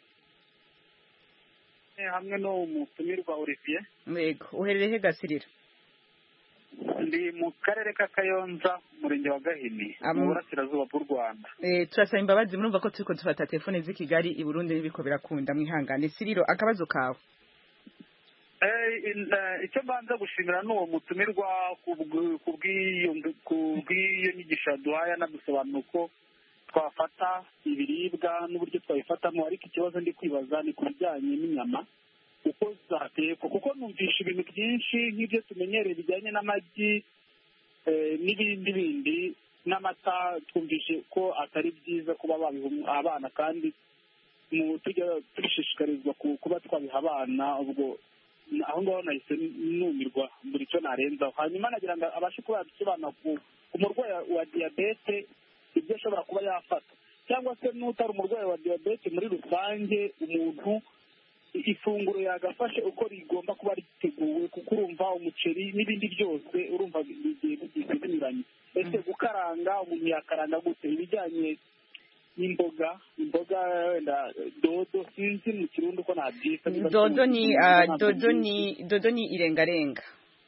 hamwe no mutumirwa Olivier ego uherereye he gasiriro ndi mu karere ka Kayonza umurenge wa Gahini Am- mu burasirazuba bw'u Rwanda Eh, turasaba imbabazi murumva ko turiko dufata telefone z'i kigali i burundi n'ibiko birakunda mwihangane siriro akabazo kawe Eh, in- eh, icyo mbanza gushimira ni uwo mutumirwa ku bw- ku bw'iyo ku bw'iyo nyigisho yaduhaye anadusobanura uko twafata ibiribwa n'uburyo twabifatamo ariko ikibazo ndi kwibaza ni ku bijyanye n'inyama uko zatekwa kuko numvisha ibintu byinshi nk'ibyo tumenyereye bijyanye n'amagi eh, n'ibindi bindi n'amata twumvishe ko atari byiza kuba babiha abana kandi mu tujya tubishishikarizwa ku- kuba twabiha abana ubwo aho ngaho nahise numirwa buri icyo narenzaho hanyuma nagira ngo abashe kuba yadusobanura ku ku murwayi wa diyabete ibyo ashobora kuba yafata cyangwa se n'utari umurwayi wa diyabete muri rusange umuntu ifunguro yagafashe uko rigomba kuba riteguwe kuko urumva umuceri n'ibindi byose urumva bigiye bigiye binyuranye ese gukaranga umuntu yakaranga gute ibijyanye n'imboga imboga wenda dodo sinzi mu kirundi uko nabyita niba dodo ni sinzi, uh, ntabwo dodo mbizi. ni dodo ni irengarenga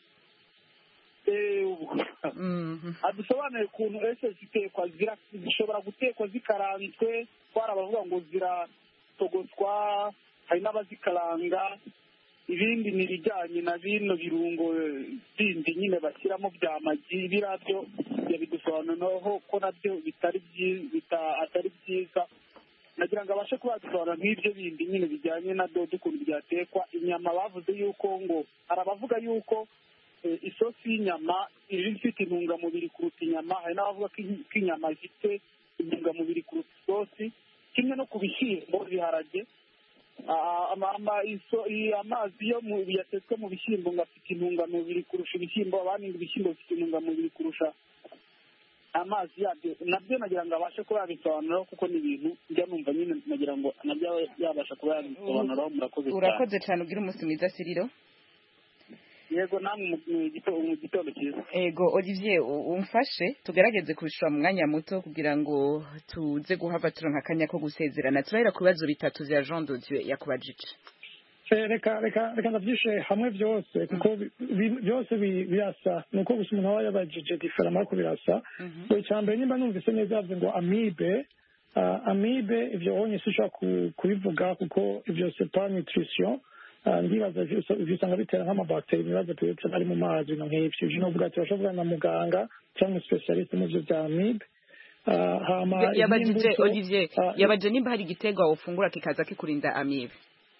Eh, ubu. adusobanurire ukuntu ese zitekwa zira- zishobora gutekwa zikaranzwe twari abavuga ngo ziratogoswa hari n'abazikaranga ibindi ni ibijyanye na bino birungo bindi nyine bashyiramo bya magi biriya byo yabidusobanuriraho ko nabyo bitari byi- bita- atari byiza nagira ngo abashe kuba yadusobanura nk'ibyo bindi nyine bijyanye na dodo ukuntu byatekwa inyama bavuze yuko ngo hari abavuga yuko eh, isosi y'inyama iba ifite intungamubiri kuruta inyama hari n'abavuga ko in- ko inyama zifite intungamubiri kuruta isosi kimwe no ku bishyimbo ibiharage Ah, ama- ama- iso- i- amazi yo mu yatetswe mu bishyimbo ngo afite intungamubiri kurusha ibishyimbo abandi ngo ibishyimbo bifite intungamubiri kurusha amazi yabyo nabyo nagira ngo abashe kuba yabisobanuraho kuko ni ibintu njya numva nyine nagira ngo nabyo abe yabasha kuba yabisobanuraho murakoze cyane urakoze cyane ugira umunsi mwiza siriro yego namwe mu- mu gito- mu gitondo cyiza ego olivier u- umfashe tugerageze kubishura mu mwanya muto kugira ngo tuze guhava turonka akanya ko gusezerana turahera ku bibazo bitatu vya jean de dieu yakubajije Eh, reka reka reka ndabyishe hamwe byose kuko bi- bi- byose bi- birasa ni uko gusa umuntu aba yabajije diferama ariko birasa ngo icya mbere nimba numvise neza yavuze ngo amibe ah, amibe ibyo wonye sinshobora ku- kubivuga kuko ibyo sepa nutrition Ah, ndibaza ivyo usa- ivyo usanga bitera nk'amabakiteri ibibazo tuyetse ari mu mazi no nk'ivyo ivyo novuga ati bashobora na muganga cyangwa specialiste mu byo bya amibe Ah, hama yabajije iby'imbuto, olivier ah, yabajije nimba hari igiterwa wofungura kikaza kikurinda amibe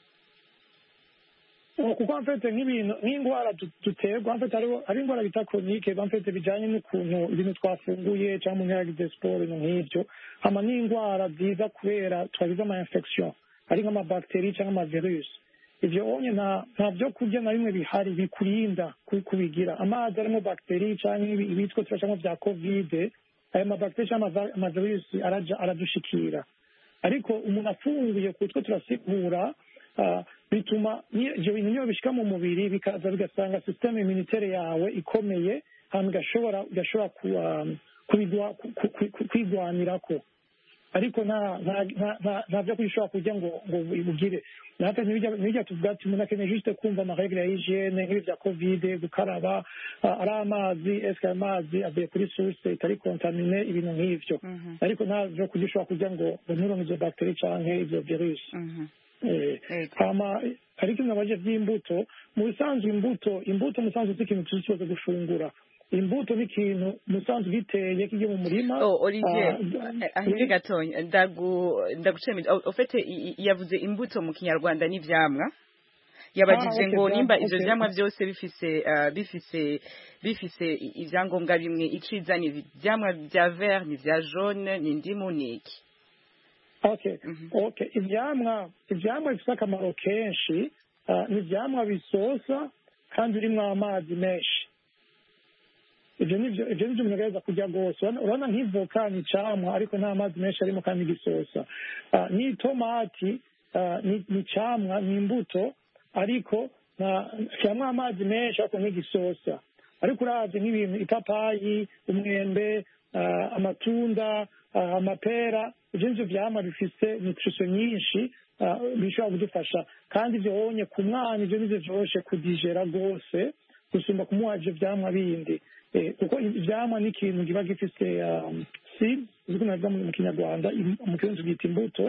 Oh, kuko mfite nk'ibintu nk'indwara du- duterwa mfite hariho hari indwara bita koronike mfite bijyanye n'ukuntu ibintu twafunguye cyangwa umuntu yaragize siporo ibintu nk'ibyo hama n'indwara ziza kubera twagize ama infection ari nk'amabagiteri cyangwa amavirusi ibyo onye nta byo kurya na bimwe bihari bikurinda kubigira amazi arimo bagiteri cyangwa ibitwa turacamo bya kovide ayo mabagiteri cyangwa amavirusi aradushikira ariko umuntu afunguye ku two turasigura bituma ibyo bintu niyo bishyika mu mubiri bikaza bigasanga sisiteme imunitere yawe ikomeye hanyuma igashobora kwigwanirako ariko nta byo kwishobora kurya ngo ngo ibugire natwe ntibijya tuvuga ati umuntu akeneye juste kumva amaregire ya higiyene nk'ibi bya kovide gukaraba ari amazi esike ayo mazi avuye kuri source itari kontamine ibintu nk'ibyo ariko nta byo kurya ushobora kurya ngo ngo nturonke izo bagiteri cyangwa izo virusi ariko nabaje by'imbuto mu bisanzwe imbuto imbuto musanzwe si ikintu tuzi kibazo gufungura imbuto ni ikintu musanzwe giteye kijya mu murima oh olivier ahiri gatonya ndagucemije ufite yavuze imbuto mu kinyarwanda n'ivyamwa yabajije ngo nimba ivyo vyamwa byose bifise bifise bifise ivyangombwa bimwe iciza ni ivyamwa vya vert ni vya jaune ni indimu ni iki okay okay ivyamwa ivyamwa bifite akamaro kenshi ni ivyamwa bisosa kandi birimwo amazi menshi ibyo ni byo ibyo ni byo umuntu agerageza kurya rwose urabona nk'ivoka ni icamwa ariko nta mazi menshi arimo kandi gisosa n'itomati ni icamwa ni imbuto ariko cyangwa amazi menshi ariko nk'igisosa ariko uravye nk'ibintu ipapayi umwembe amatunda amapera ibyo nivyo vyama bifise nutrition nyinshi bishobora kudufasha kandi ivyo wonye ku mwana ivyo nivyo vyoroshe kudijera rwose gusumba kumuha ivyo vyamwa bindi kuko ivyamwa ni ikintu kiba gifise seeds uziko navuga mu kinyarwanda mu kirundi tubyita imbuto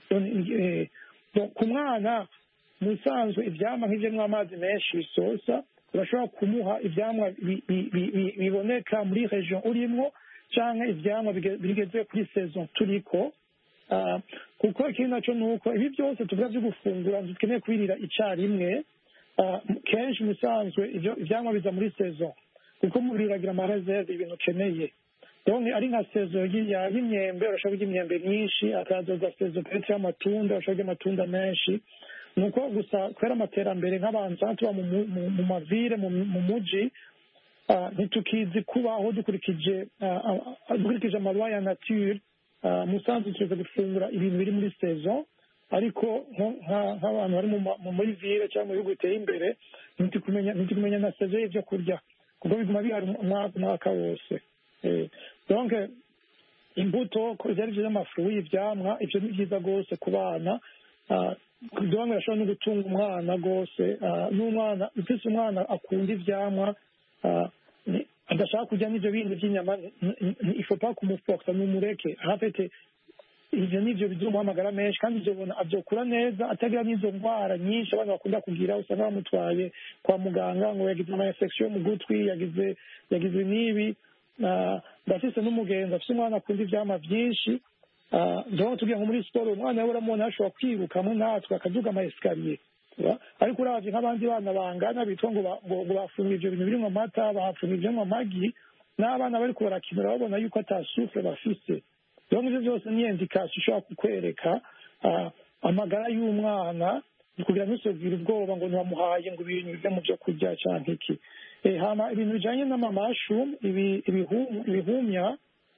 ku mwana mu bisanzwe ivyamwa nk'ivyemwo amazi menshi bisosa urashobora kumuha ivyamwa biboneka muri region urimwo canke ivyamwa bigeze kuri saison turiko kuko ikindi naco ni uko ibi byose tuvuga vyo gufungura dukeneye kubirira icarimwe kenshi mu bisanzwe ivyamwa biza muri saison kuko umubiri uragira amareserve ibintu ukeneye donc ari nka sezo y'imyembe urashobora kurya imyembe myinshi akazoza sezo pete y'amatunda urashobora kurya amatunda menshi ni uko gusa kubera amaterambere nk'abantu tuba mu mavire mu muji ntitukizi kubaho dukurikije dukurikije amaruwa ya nature musanzwe tuza gufungura ibintu biri muri saison ariko nk'abantu bari muri vire cyangwa mu bihugu biteye imbere ntitukumenya na saison y'ibyo kurya kuko biguma bihari umwaka wose donc imbuto ibyo ari byo by'amafu y'ivyamwa ibyo ni byiza rwose ku bana donc birashobora no gutunga umwana rwose n'umwana ufise umwana akunda ivyamwa adashaka kurya n'ivyo bindi vy'inyama ifopa kumufoxa numureke ahafite ivyo nivyo bizomuhamagara menshi kandi izobona avyokura neza atagira n'izo ndwara nyinshi abana bakunda kugira usanga bamutwaye kwa muganga ngo yagize ama infection mu gutwi yagize yagize n'ibi ndafise n'umugenzi afise umwana akunda ivyama vyinshi ndabona tugiye nko muri siporo umwana we uramubona ashobora kwiruka hamwe natwe akaduga ama esikariye ariko uravye nk'abandi bana bangana bitwa ngo ngo bafunga ivyo bintu birimwo amata bahafunga ivyamwo amagi n'abana bariko barakinira babona yuko ata sufre bafise rero ivyo byose ni indikasiyo ishobora kukwereka amagara y'umwana kugira ntusubwire ubwoba ngo ntiwamuhaye ngo ibintu bive mu byo kurya canke iki hama ibintu bijanye n'amamashumu ibihumya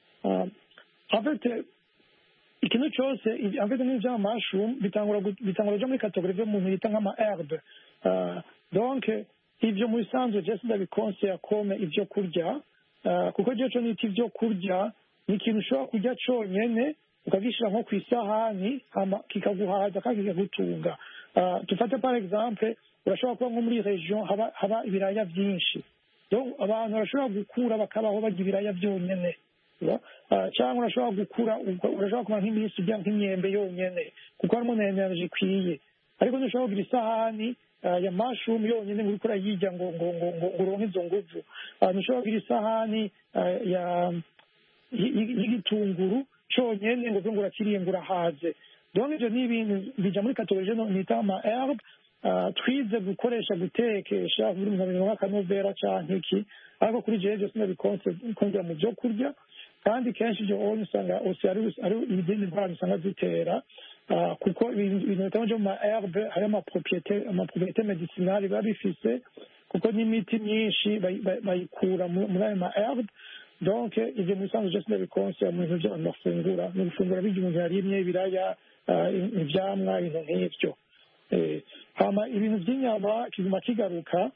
afite ikintu cyose afite n'ibyo by'amamashumu bitangura kuja muri kategori vyo muntu yita nk'ama herbe donc ivyo mu bisanzwe je sindabikonseya kome ivyo kurya kuko jewe co nita ivyo kurya ni ikintu ushobora kurya conyene ukagishyira nko ku isahani kikaguhaza kandi kikagutunga dufate par exemple urashobora kuba nko muri region haba haba ibiraya byinshi abantu barashobora gukura bakabaho barya ibiraya byonyene cyangwa urashobora gukura urashobora kuba nk'iminsi urya nk'imyembe yonyene kuko harimo na energy ikwiye ariko ntushobora kugira isahani ya mushroom yonyene ngo uriko urayirya ngo ngo ngo ngo uronke izo nguvu ntushobora kugira isahani ya y'igitunguru conyene ngo uvuge ngo urakiriye ngo urahaze donc ivyo ni ibintu bija muri kategori nita ama herbe twize gukoresha gutekesha buri muntu abintu nk'akanovera canke iki ariko kuri jewe vyose ndabikonse kongera mu vyo kurya kandi kenshi ivyo onye usanga ose ari izindi ndwara usanga zitera ah, kuko ibintu ibintu bitangwa byo mu ma herbe hari amapropriete amapropriete medicinale biba bifise kuko n'imiti myinshi bayi- bayi- bayikura mu- muri ayo ma herbe donc ivyo mu bisanzwe byose ndabikonsera mu bintu by'abantu bafungura ni gufungura birya umuntu yarimye ibiraya ah, i- ivyamwa ibintu nk'ivyo Eh, hama ibintu by'inyama kiguma kigaruka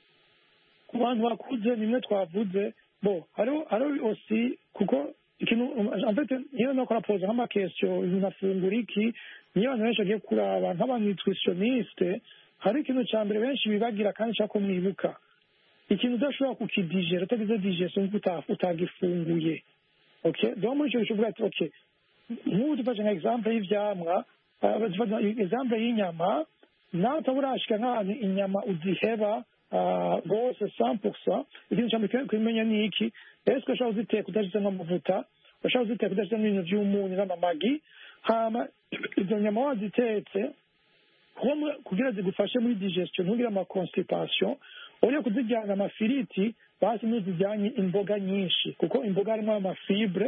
ku bantu bakuze nimwe twavuze bo hariho hariho osi kuko ikintu en fait niyo nakora pose nk'amakesyo umuntu afungura iki niyo abantu benshi bagiye kuraba nk'abanutritioniste hari ikintu cya mbere benshi bibagira kandi nshaka ko mwibuka ikintu udashobora kukidigera utagize digestion kuko uta- utagifunguye okay donc muri icyo gihe uvuga ati okay nk'ubu dufashe nka example y'ivyamwa ah, dufata example y'inyama nawe utaba urashika nk'ahantu inyama uziheba ah, rwose 100% ikintu cya mbere ukwiye kumenya ni iki ese urashobora kuziteka udashizemo amavuta urashobora kuziteka udashizemo ibintu by'umunyu n'amamagi hama izo nyama wazitetse kuba- kugira zigufashe muri digestion ntugire ama constipation uriya kuzijyana amafiriti basi ntuzijyanye imboga nyinshi kuko imboga harimo amafibre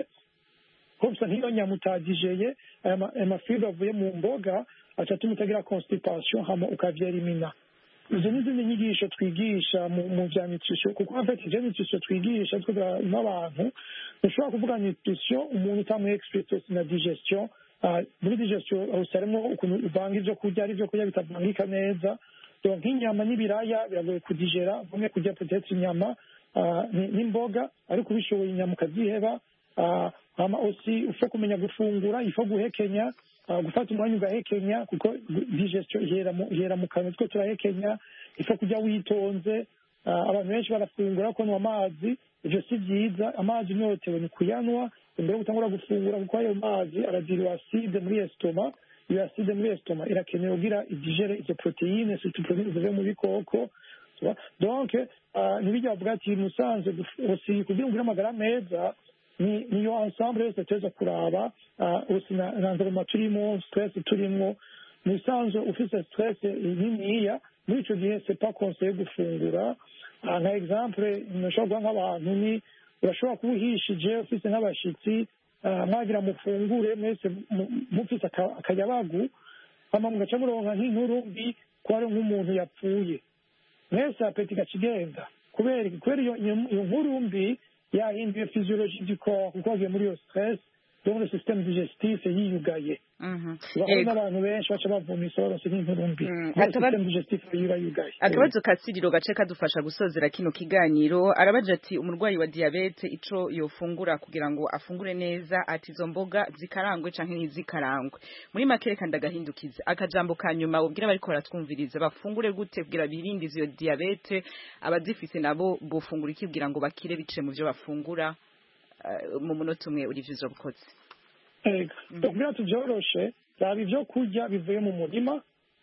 ko bisa nk'iyo nyama utagijeye aya ma- aya mafibre avuye mu mboga aca atuma utagira constipation hama ukavyerimina izo ni izindi nyigisho twigisha mu mu vya nutrition kuko en fait ivyo nutrition twigisha twiga n'abantu ntushobora kuvuga nutrition umuntu utamuha experience na digestion Ah, muri digestion usaremo ukuntu uvanga ivyo kurya ari ivyo kurya bitavangika neza donc nk'inyama n'ibiraya biragoye kudigera umwe kurya peut-être inyama ah, ni- n'imboga ariko ubishoboye inyama ukaziheba Ah, hama aussi ufo kumenya gufungura ifo guhekenya ah, gufata umwanya ugahekenya kuko digestion ihera mu ihera mu kanwa two turahekenya ifo kurya witonze Ah, abantu benshi barafungura kunywa amazi ivyo si vyiza amazi unyotewe ni kuyanwa imbere yo gutangura gufungura kuko ayo mazi aragira acide muri estoma iyo acide muri estoma irakenewe kugira idigere izo proteine surtout proteine zivuye mu bikoko tu vois. donc ah, ntibijya bavuga ati musanze usi kugira ngo ugire amagara meza ni niyo ensemble yose tuza kuraba ah, usi na na environnement turimo stress turimo mu bisanzwe ufite stress niniya muri icyo gihe c'est pas conseillé gufungura Ah, nka exemple nashobora guha nk'abantu ni urashobora kuba uhishije ufite nk'abashitsi ah, mwagira mufungure mwese mu- mufite aka- akayabagu hama mugaca muronka nk'inkuru mbi ko hari nk'umuntu yapfuye mwese apeti gaca igenda kubera iki? kubera iyo iyo- iyo nkuru mbi yahinduye physiologie du corps kuko wagiye muri iyo stress donc le système digestif yiyugaye Mhm. urabona Yego. abantu benshi baca bavumisa baronse nk'inkuru mbi Mm, Kubera akaba- système digestif yiba yugaye akabazo ka siriro gace kadufasha gusozera kino kiganiro arabaje ati umurwayi wa diyabete ico yofungura kugira ngo afungure neza ati izo mboga zikarangwe canke ntizikarangwe muri make reka ndagahindukize akajambo ka nyuma ubwira bariko baratwumviriza bafungure gute kugira birinde izo diyabete abazifise nabo bofungura iki kugira ngo bakire biciye mu vyo bafungura Eh, mu munota umwe uri vyizo bukoze Ego. kugira tuvyoroshe raba ivyo kurya bivuye mu murima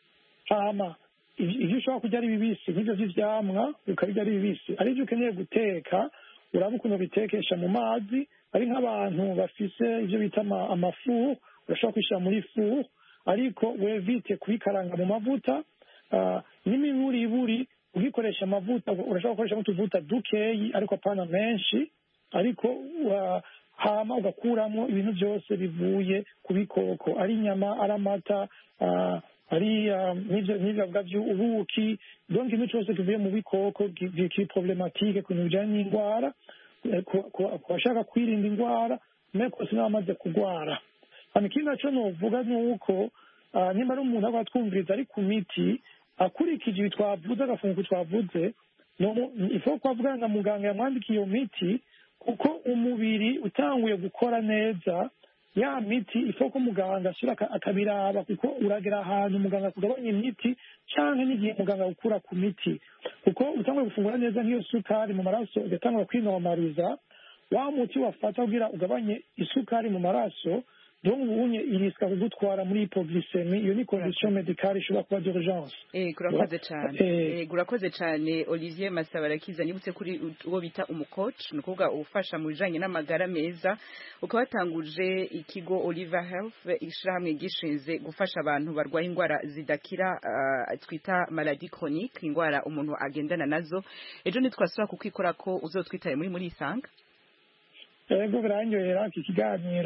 hama ivyo ivyo ushobora kurya ari bibisi nk'ivyo vy'ivyamwa ukabirya ari bibisi ari ivyo ukeneye guteka uraba ukuntu bitekesha mu mazi ari nk'abantu bafise ivyo bita ama- amafu urashobora kubishira muri fu ariko wevite kubikaranga mu mavuta ah, n'imiburiburi ugikoresha amavuta urashobora gukoresha utuvuta dukeyi ariko apana menshi ariko wa- hama ugakuramo ibintu byose bivuye ku bikoko ari inyama ari amata ah, ari ah, n'ivyo n'ivyo bavuga vy'ubuki donc ikintu cyose kivuye mu bikoko ki- ki- kiri problematike ku bintu bijanye n'indwara eh, ku- ku ku bashaka kwirinda indwara meko sinabamaze kugwara hano ikindi naco novuga ni uko ah, nimba ari umuntu aba atwumviriza ari ku miti akurikije ibi twavuze agafunguko twavuze no- ifo ko avugana na muganga yamwandikiye iyo miti kuko umubiri utanguye gukora neza ya miti ifo ko muganga asubira aka- akabiraba kuko uragera ahantu muganga akugabanya imiti canke n'igihe muganga gukura ku miti kuko utanguye gufungura neza nk'iyo sukari mu maraso ugatangura kwinomariza wa muti wafata kugira ugabanye isukari mu maraso donc ubunye irisika kugutwara muri hypoglycemie iyo ni condition medicale ishobora kuba d'urgence Eh, kurakoze cyane Eh. Eh, urakoze cyane Olivier Masabarakiza nibutse kuri uwo bita umucoach ni ukuvuga ufasha mu bijanye n'amagara meza ukaba watanguje ikigo Oliver Health ishirahamwe gishinze gufasha abantu barwaye indwara zidakira ah, twita maladie chronique indwara umuntu agendana nazo ejo nitwasubira kukwikora ko uzotwitaye muri muri isanga ego biranyohera iki kiganiro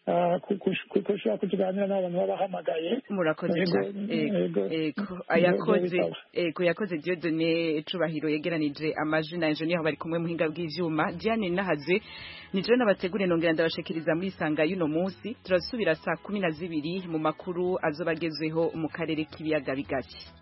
ah, ku- ku- ku- kushobora kutuganira n'abantu babahamagaye murakoze Yego, cyane Ego, yego. ego Yego, ayakoze bitaba. ego yakoze Dieudonné Cubahiro yegeranije amajwi na engineer bari kumwe muhinga bw'ivyuma Diane Nahaze nije nabategure nongera ndabashikiriza muri sanga y'uno munsi turasubira saa kumi na zibiri mu makuru azobagezweho mu karere k'ibiyaga bigari